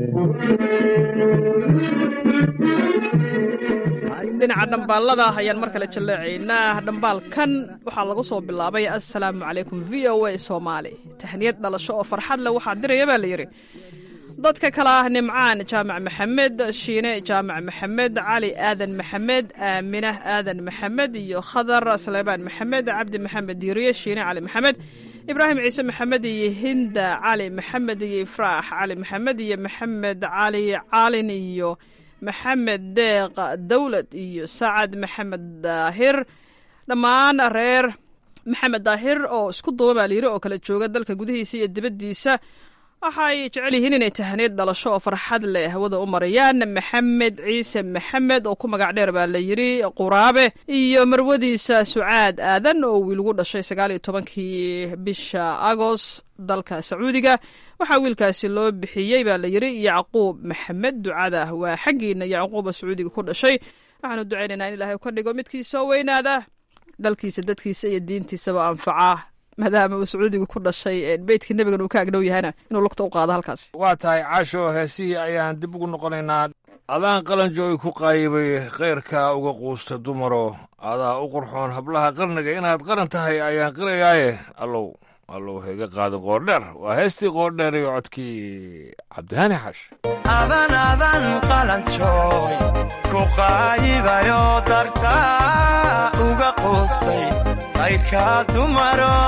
dhinaca dhambaalada ayaan mar kale jalleecaynaa dhambaalkan waxaa lagu soo bilaabay assalaamu calaykum v o a soomaali tahniyad dhalasho oo farxad leh waxaa diraya baa la yidhi dadka kale ah nimcaan jaamac maxamed shiine jaamac maxamed cali aadan maxamed aaminah aadan maxamed iyo khadar saleebaan maxamed cabdi maxamed diiriye shiine cali maxamed ibraahim ciise maxamed iyo hinda cali maxamed iyo ifraax cali maxamed iyo maxamed cali caalin iyo maxamed deeq dawlad iyo sacad maxamed daahir dhammaan reer maxamed daahir oo isku duuba baa layiri oo kala jooga dalka gudihiisa iyo dibaddiisa waxay jecel yihiin inay tahneed dhalasho oo farxad leh hawada u marayaan maxamed ciise maxamed oo ku magac dheer baa la yiri quraabe iyo marwadiisa sucaad aadan oo wiilgu dhashay sagaal iyo tobankii bisha agoost dalka sacuudiga waxaa wiilkaasi loo bixiyey baa la yiri yacquub maxamed ducada waa xaggiina yacquuba sacuudiga ku dhashay waxaanu ducaynaynaa in ilaahay ka dhigo midkii soo weynaada dalkiisa dadkiisa iyo diintiisaba anfaca maadaama uu sacuudiga ku dhashay beytkii nebigan uu ka agdhow yahayna inuu lugta u qaado halkaas waa tahay caasho heesihii ayaan dib ugu noqonaynaa adaan qalanjooy ku qaayibay khayrka uga quusta dumaro adaa u qurxoon hablaha qarniga inaad qaran tahay ayaan qirayaaye allow allow haiga qaadin qoordheer waa heestii qoordheer iyo codkii cabdihani xash adan adan qalanjooy ku qaayibayo dartaa uga quustay qayrka dumaro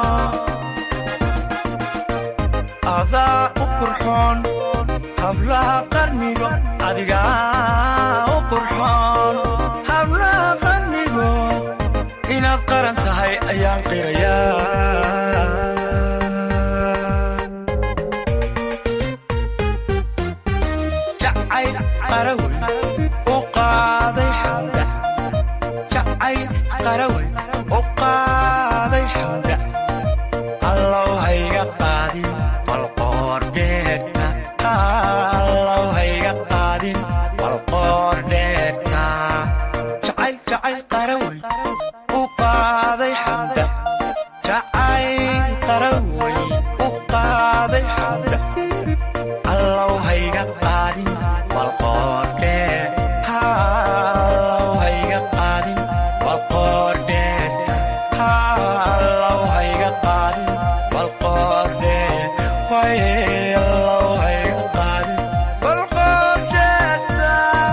adaa u qurxoon hablaha qarnigo adigaa u qurxoon hablaha qarnigo inaad qaran tahay ayaan qirayaa jacayl qarawe qarawey u qaaday xamda allow hayga qaadin balqoor dheerta allow hayga qaadin balqoor dheerta jacayl jacayl qarawey u qaaday xamda jacayl qarawey u qaaday xamda allow hayga qaadin balqoor dheer allow hayga qaadin balqoor dheerta allow hayga qaadin balqoor dheer way allow hayga qaadin balqoor dheerta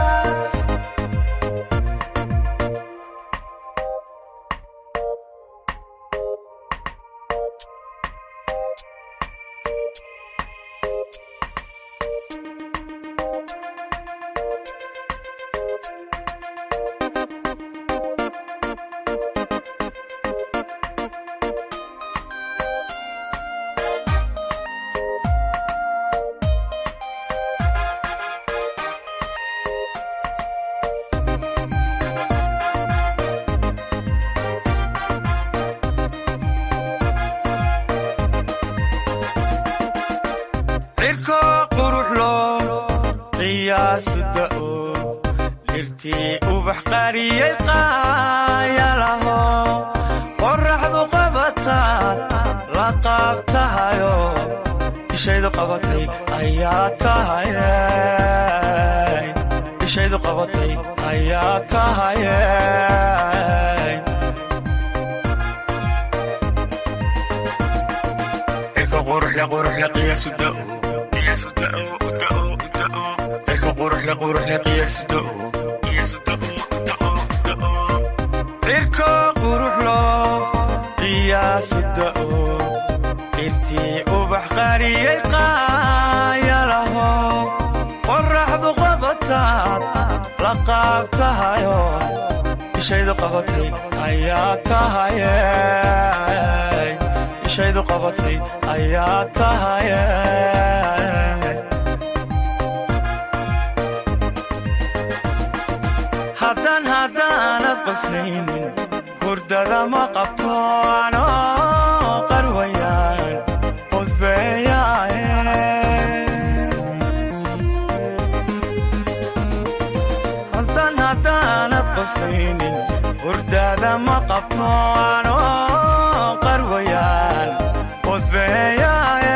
cirko quruxlo qiyaasu da'o dhirtii ubax qariyey qaayalaho qorraxdu qabataad la qaab tahayo ishaydu qabatay ayaa tahaye ishaydu qabatay ayaa tahaye cirka quruxle quruxle qiyaasu da'o qiyaasu da'o da'o da'o cirka quruxle quruxle qiyaasu da'o qiyaasu da'o da'o da'o cirka quruxlo qiyaasu da'o dhirtii ubax qariyey qaayalaho qorraxdu qabataad la qaab tahayo ishaydu qabatay ayaa tahaye ishaydu qabatay ayaa tahaye haddaan haddaanad qoslaynin hurdada ma qabto anoo qarwayaan qudbeeyaaye haddaan haddaanad qoslaynin hurdada ma qabto anoo qarwayaan qudbeeyaaye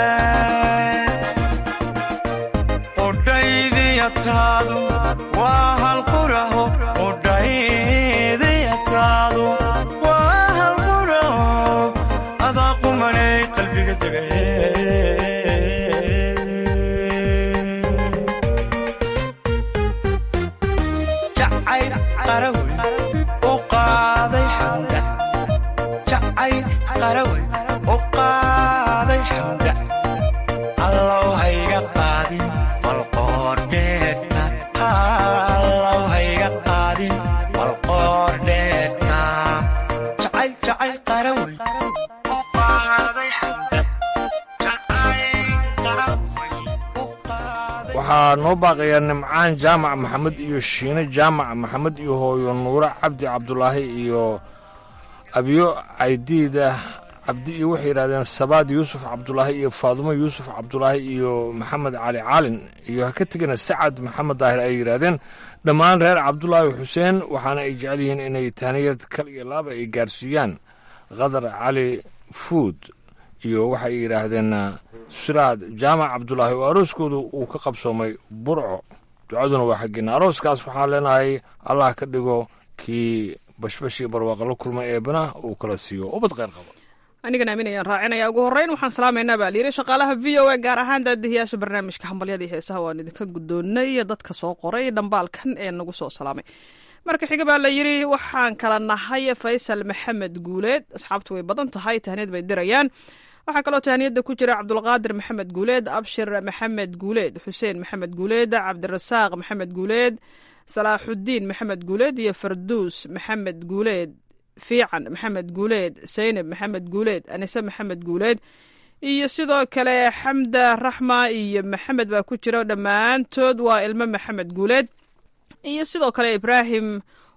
qudhaydiyataadu waa halquraho qudhaydiyataadu waa halquraho adaa qumanay qalbiga degaye jacayl qarawey u qaaday xamda jacayl qarawey u qaaday xamda allow hayga qaadin balqoor dheerta allow hayga qaadin balqoor dheerta jacayl jacayl qarawey u qaaday xamda jacayl qarawey waxaa noo baaqaya nimcaan jaamac maxamed iyo shiine jaamac maxamed iyo hooyo nuure cabdi cabdulaahi iyo abiyo caydiida cabdi iyo waxay yidhahdeen sabaad yuusuf cabdulaahi iyo faadumo yuusuf cabdulaahi iyo maxamed cali caalin iyo ha ka tegina sacad maxamed daahir ay yidhaahdeen dhammaan reer cabdulaahi xuseen waxaana ay jecel yihiin inay tahniyad kal iyo laaba ay gaarsiiyaan qadar cali fuud iyo waxay yidhaahdeen siraad jaamac cabdulaahi oo arooskoodu uu ka qabsoomay burco ducaduna waa xaggeena arooskaas waxaan leenahay allah ka dhigo kii bashbashii barwaaqa la kulmay eebana uu kala siiyo ubad kheyr qaba anigan aaminayaan raacinaya ugu horreyn waxaan salaamaynaa baa layidhi shaqaalaha v o a gaar ahaan daadihiyaasha barnaamijka hambalyadii heesaha waan idinka guddoonnay dadka soo qoray dhambaalkan ee nagu soo salaamay marka xiga baa la yidhi waxaan kala nahay faysal maxamed guuleed asxaabtu way badan tahay tahniyad bay dirayaan waxaa kaloo tahniyada ku jira cabdulqaadir maxamed guuleed abshir maxamed guuleed xuseen maxamed guuleed cabdirasaaq maxamed guuleed salaaxudiin maxamed guuleed iyo farduus maxamed guuleed fiican maxamed guuleed saynab maxamed guuleed anise maxamed guuleed iyo sidoo kale xamda raxma iyo maxamed baa ku jira dhammaantood waa ilmo maxamed guuleed iyo sidoo kale ibraahim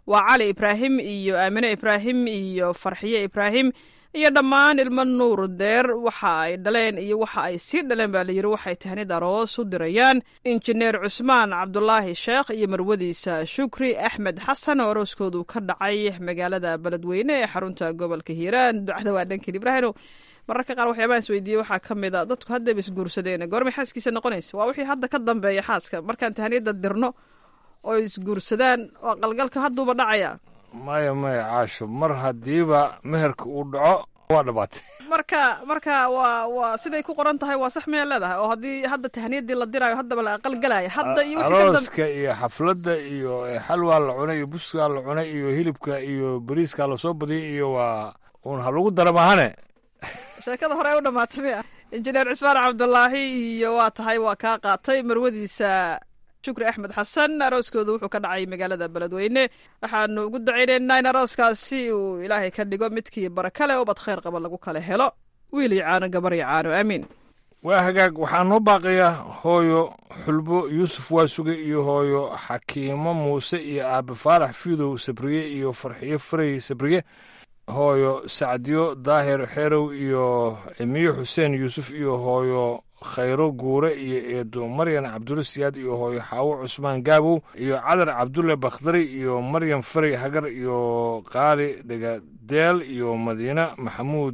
waa cali ibraahim iyo aamine ibraahim iyo farxiye ibraahim iyo dhammaan ilmo nuur deer waxa ay dhaleen iyo waxa ay sii dhaleen baa layidhi waxay tahnid aroos u dirayaan injineer cusmaan cabdulaahi sheekh iyo marwadiisa shukri axmed xasan oo arooskoodu ka dhacay magaalada beledweyne ee xarunta gobolka hiiraan ducada waa dhankan ibraahino mararka qaar waxyaabahan is weydiiyey waxaa ka mid a dadku haddayba isguursadeen goormay xaaskiisa noqonaysa waa wixii hadda ka dambeeya xaaska markaan tahniyadda dirno oo isguursadaan oo qalgalka hadduuba dhacaya maya maya caasho mar haddiiba meherka uu dhaco waa dhabaatay marka marka waa waa siday ku qoran tahay waa sax miyaa leedahay oo haddii hadda tahniyadii la diraayo haddaba la aqalgalaya hadda iyo wixii ka dambe arooska iyo xafladda iyo xalwaa la cunay iyo buskaa la cunay iyo hilibka iyo bariiskaa lasoo badiyay iyo waa uun ha lagu dara maahane sheekada hore u dhamaatay miya injineer cusmaan cabdulaahi iyo waa tahay waa kaa qaatay marwadiisa shukri axmed xasan arooskooda wuxuu ka dhacay magaalada beledweyne waxaanu ugu dacaynaynaa in arooskaasi uu ilaahay ka dhigo midkii barakale ubad khayr qaba lagu kala helo wiil iyo caano gabar iyo caano aamiin waa hagaag waxaa noo baaqaya hooyo xulbo yuusuf waasuge iyo hooyo xakiimo muuse iyo aabe faarax fiidow sabriye iyo farxiyo farey sabriye hooyo sacdiyo daahir xerow iyo cimiyo xuseen yuusuf iyo hooyo khayro guure iyo eedo maryan cabdulle siyaad iyo hooyo xaawo cusmaan gaabow iyo cadar cabdulle bakhdari iyo maryam farey hagar iyo qaali dhegadeel iyo madiine maxamuud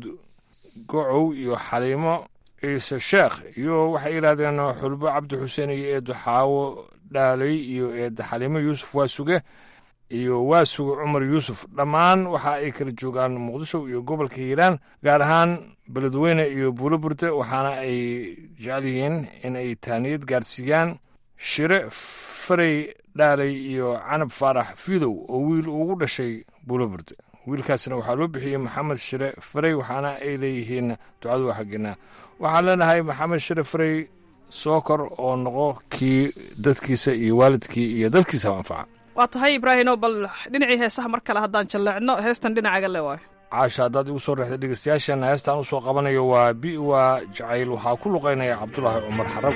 gocow iyo xaliimo ciise sheekh iyo waxay yidhahdeen xulbo cabdi xuseen iyo eedo xaawo dhaalay iyo eedo xaliimo yuusuf waasuge iyo waasuge cumar yuusuf dhammaan waxa ay kala joogaan muqdisho iyo gobolka hiiraan gaar ahaan beledweyne iyo buulo burde waxaana ay jecel yihiin in ay taaniyad gaarsiiyaan shire farey dhaalay iyo canab faarax fiidow oo wiil ugu dhashay buulo burde wiilkaasna waxaa loo bixiyey maxamed shire farey waxaana ay leeyihiin ducadu waa xaggeena waxaan leenahay maxamed shire farey soo kor oo noqo kii dadkiisa iyo waalidkii iyo dalkiisaba anfaca waa tahay ibraahino bal dhinacii heesaha mar kale haddaan jalleecno heestan dhinacaga le waayo caasha haddaad igu soo reexda dhegeystayaashana heestaan u soo qabanayo waa bi waa jacayl waxaa ku luqaynaya cabdulaahi cumar xarago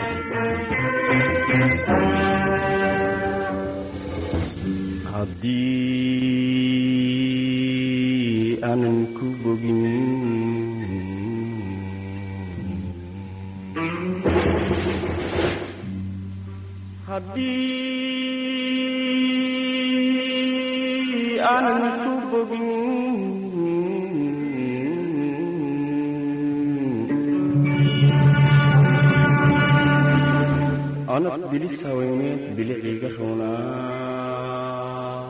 haddii aanan ku bogin haddii aanan ku bogin anad bilis haweyneed biliciga roonaa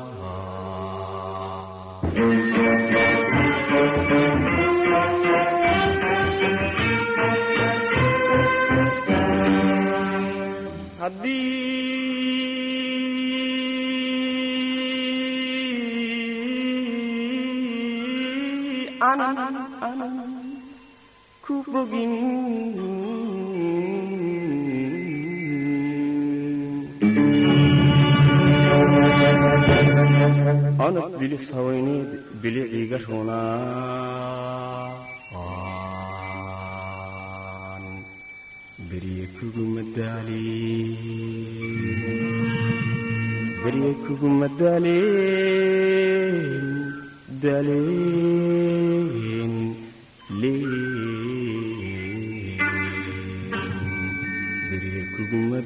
haddii aanan aanan ku bogin anad bilis haweyneed biliciga roonaa aan berye kuguma daalin berye kuguma daalin daalin leen berye kuguma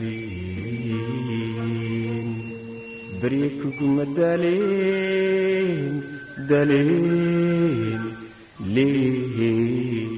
daalin berye kuguma daalin daalin leen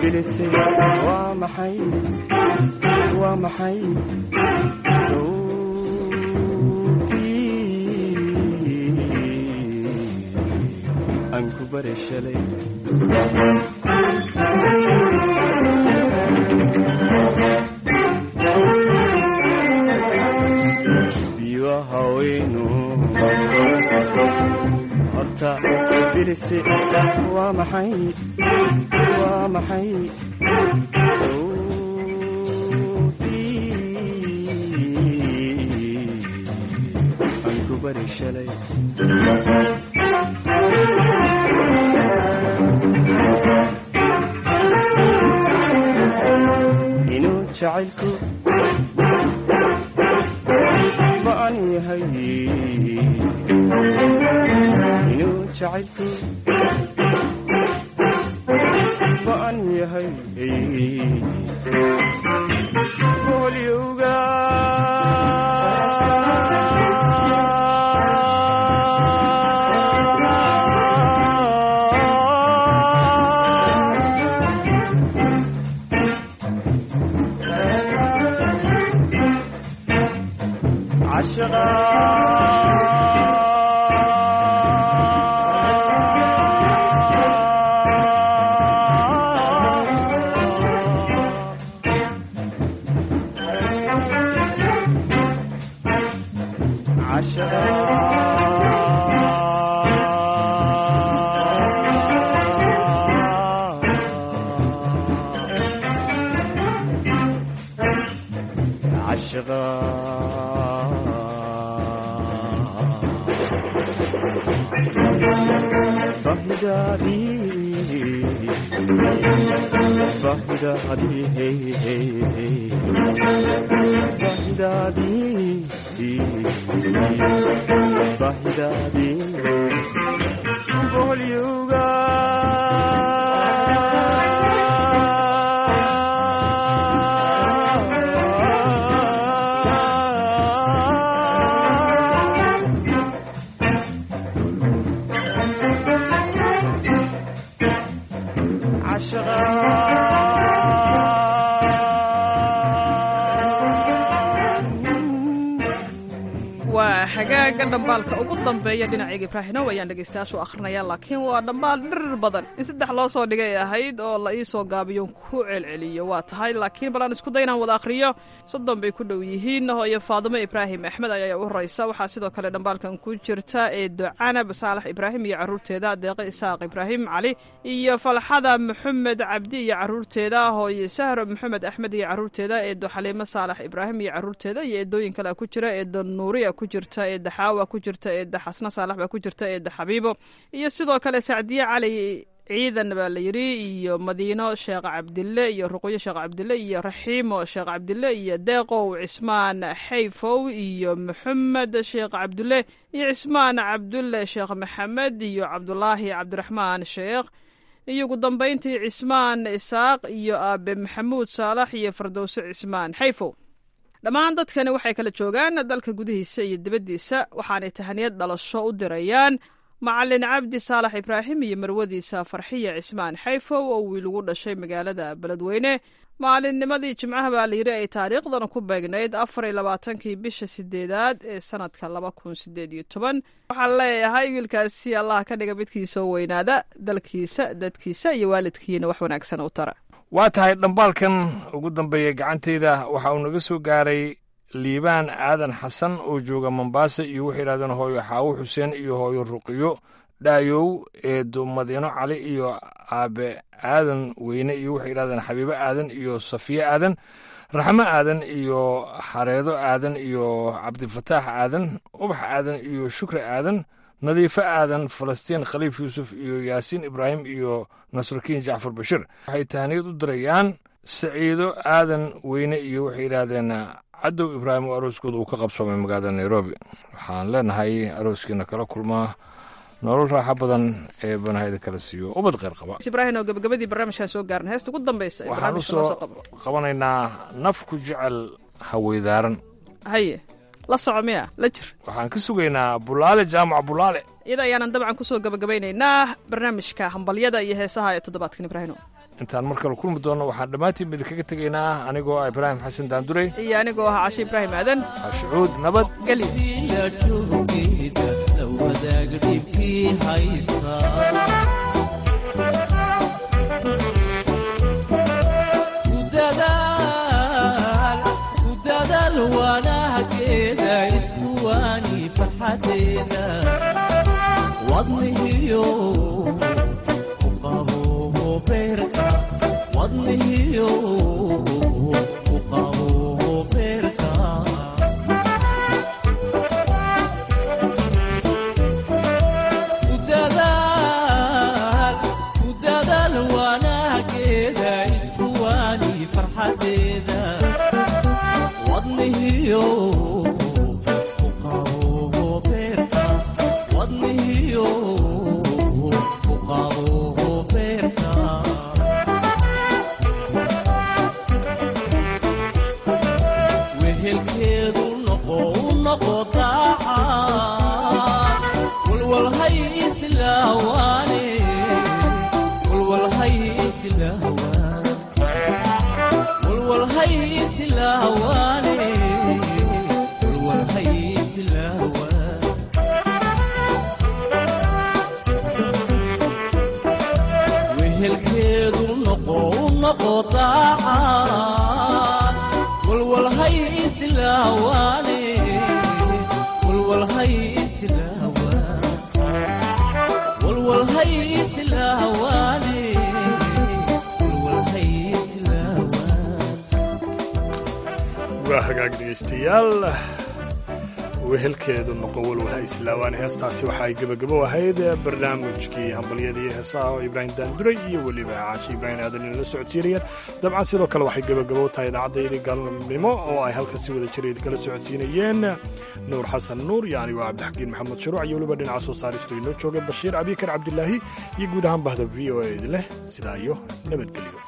bilise waa maxay waa maxay sawtii aan ku bare shalay biyo haweynu horta bilise waa maxay waa maxay sawtii aan ku bari shalay inuu jacaylku ba'an yahay inuu jacaylku ba'an yahay bolyowga waa hagaaga dhambaalka ugu dambeeya dhinacayga ibraahinow ayaan dhegaystayaashu akhrinaya laakiin waa dhambaal dhirir badan in saddex loo soo dhigay ahayd oo la ii soo gaabiyo ku celceliyo waa tahay laakiin bal aan isku day inaan wada akhriyo soddon bay ku dhow yihiin hooyo faadimo ibraahim axmed ayaa u horeysa waxaa sidoo kale dhambaalkan ku jirta eedo canab saalax ibraahim iyo caruurteeda deeqe isaaq ibraahim cali iyo falxada maxamed cabdi iyo caruurteeda hooyo sahro maxamed axmed iyo caruurteeda eedo xaliimo saalax ibraahim iyo caruurteeda iyo eedooyin kale ku jira eedo nuuriya ku jirta eedda xaawa ku jirta eedda xasna saalax baa ku jirta eedda xabiibo iyo sidoo kale sacdiye cali ciidan baa la yidhi iyo madiino sheekh cabdille iyo ruqyo sheekh cabdille iyo raxiimo sheekh cabdille iyo deeqow cismaan xayfow iyo maxamed sheekh cabdulle iyo cismaan cabdulle sheekh maxamed iyo cabdulaahi cabdiraxmaan sheekh iyo ugu dambayntii cismaan isaaq iyo aabe maxamuud saalax iyo fardowse cismaan xayfow dhammaan dadkani waxay kala joogaan dalka gudihiisa iyo dibaddiisa waxaanay tahaniyad dhalasho u dirayaan macalin cabdi saalax ibraahim iyo marwadiisa farxiya cismaan xayfow oo wiil ugu dhashay magaalada beledweyne maalinnimadii jimcaha baa layidhi ay taariikhdan ku beegnayd afar iyo labaatankii bisha sideedaad ee sanadka laba kun sideed iyo toban waxaan leeyahay wiilkaasi allah ka dhiga midkiisa oo weynaada dalkiisa dadkiisa iyo waalidkiina wax wanaagsan u tara waa tahay dhambaalkan ugu dambeeya gacantayda waxa uu naga soo gaaray liibaan aadan xasan oo jooga mombaasa iyo waxay yidhahdeen hooyo xaawo xuseen iyo hooyo ruqiyo dhaayow eedo madiino cali iyo aabe aadan weyne iyo waxay yidhahdeen xabiibo aadan iyo safiye aadan raxmo aadan iyo xareedo aadan iyo cabdifataax aadan ubax aadan iyo shukri aadan nadiifo aadan falastiin khaliif yuusuf iyo yaasiin ibraahim iyo nasrukiin jacfar bashir waxay tahaniyad u dirayaan saciido aadan weyne iyo waxay yidhaahdeen cadow ibraahim oo arooskooda uu ka qabsoomay magaalada nairobi waxaan leenahay arooskiina kala kulmaa nolol raaxo badan ee banahayda kala siiyo ubad kheyr qaba ibraahim oo gabagabadii barnaamijkan soo gaarna heesta ugu dambeysa ee waxaan u barnaamijka noo soo soo qabo qabanaynaa naf ku jecel haweydaaran haye la soco miya la jir waxaan ka sugaynaa bulaale jaamac bulaale iyada ayaanan dabcan kusoo gabagabaynaynaa barnaamijka hambalyada iyo heesaha ee toddobaadkan ibraahimo intaan mar kale kulmi doonno waxaan dhammaantiin idinkaga tegaynaa anigoo ah ibraahim xasan daandurey iyo anigoo ahaa cashe ibraahim aadan cashucuud nabad geli wanaageeda iskuwaani farxadeeda wadnihiyo uqabo beerka wadnihiyo uqabo beerka udadaal udadaal wanaageeda iskuwaani farxadeeda wadnihiyo uqabo beerka wadnihiyo uqabo beerka wehelkeedu noqo u noqo daacad walwalhay islaawaane walwalhay islaawaan walwalhay islaawaane walwalhay islaawaan wehelkeedu noqo u noqo daacad walwalhay islaawaane walwalhay islaawaan walwalhay islaawaane walwalhay islaawaan waa hagaag dhegaystayaal wehelkeedu noqo walwalha islaawaan heestaasi waxa ay gebagabo ahayd barnaamijkii hambalyada iyo heesaha oo ibraahim daanduray iyo weliba caashi ibraahim aadan inala socodsiinayeen dabcan sidoo kale waxay gebagabo tahay idaacaddaydii galnimo oo ay halka si wada jira idinkala socodsiinayeen nuur xasan nuur iyo anigoo cabdixakiin maxamed shuruuc iyo weliba dhinaca soo saaristu inoo joogay bashiir abikar cabdilaahi iyo guud ahaan bahda v o a leh sidaa iyo nabadgelyo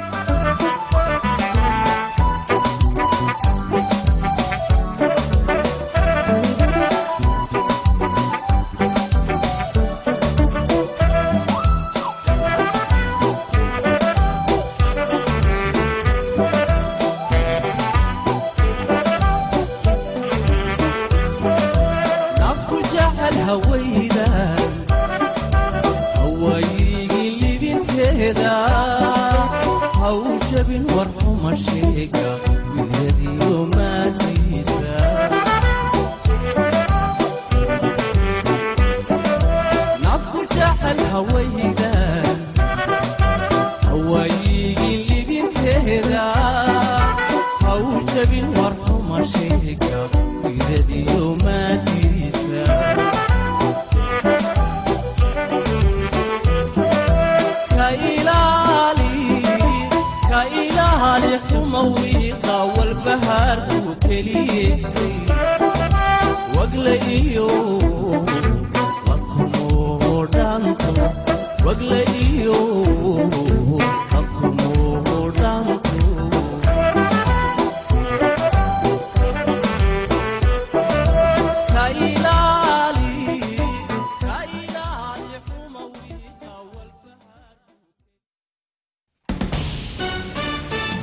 nafku jecel hawayda hawaayigii libinteeda haw jabin war xuma sheega wilyadiyo maadiisa nafku jecel hawayda hawaayigii libinteeda haw jabin war xuma sheega wilyadiyo maadiisa ka ilaali ka ilaali xuma wiiqa walbahaarku keliyeystay wagle iyo latumo dhanto wagle iyo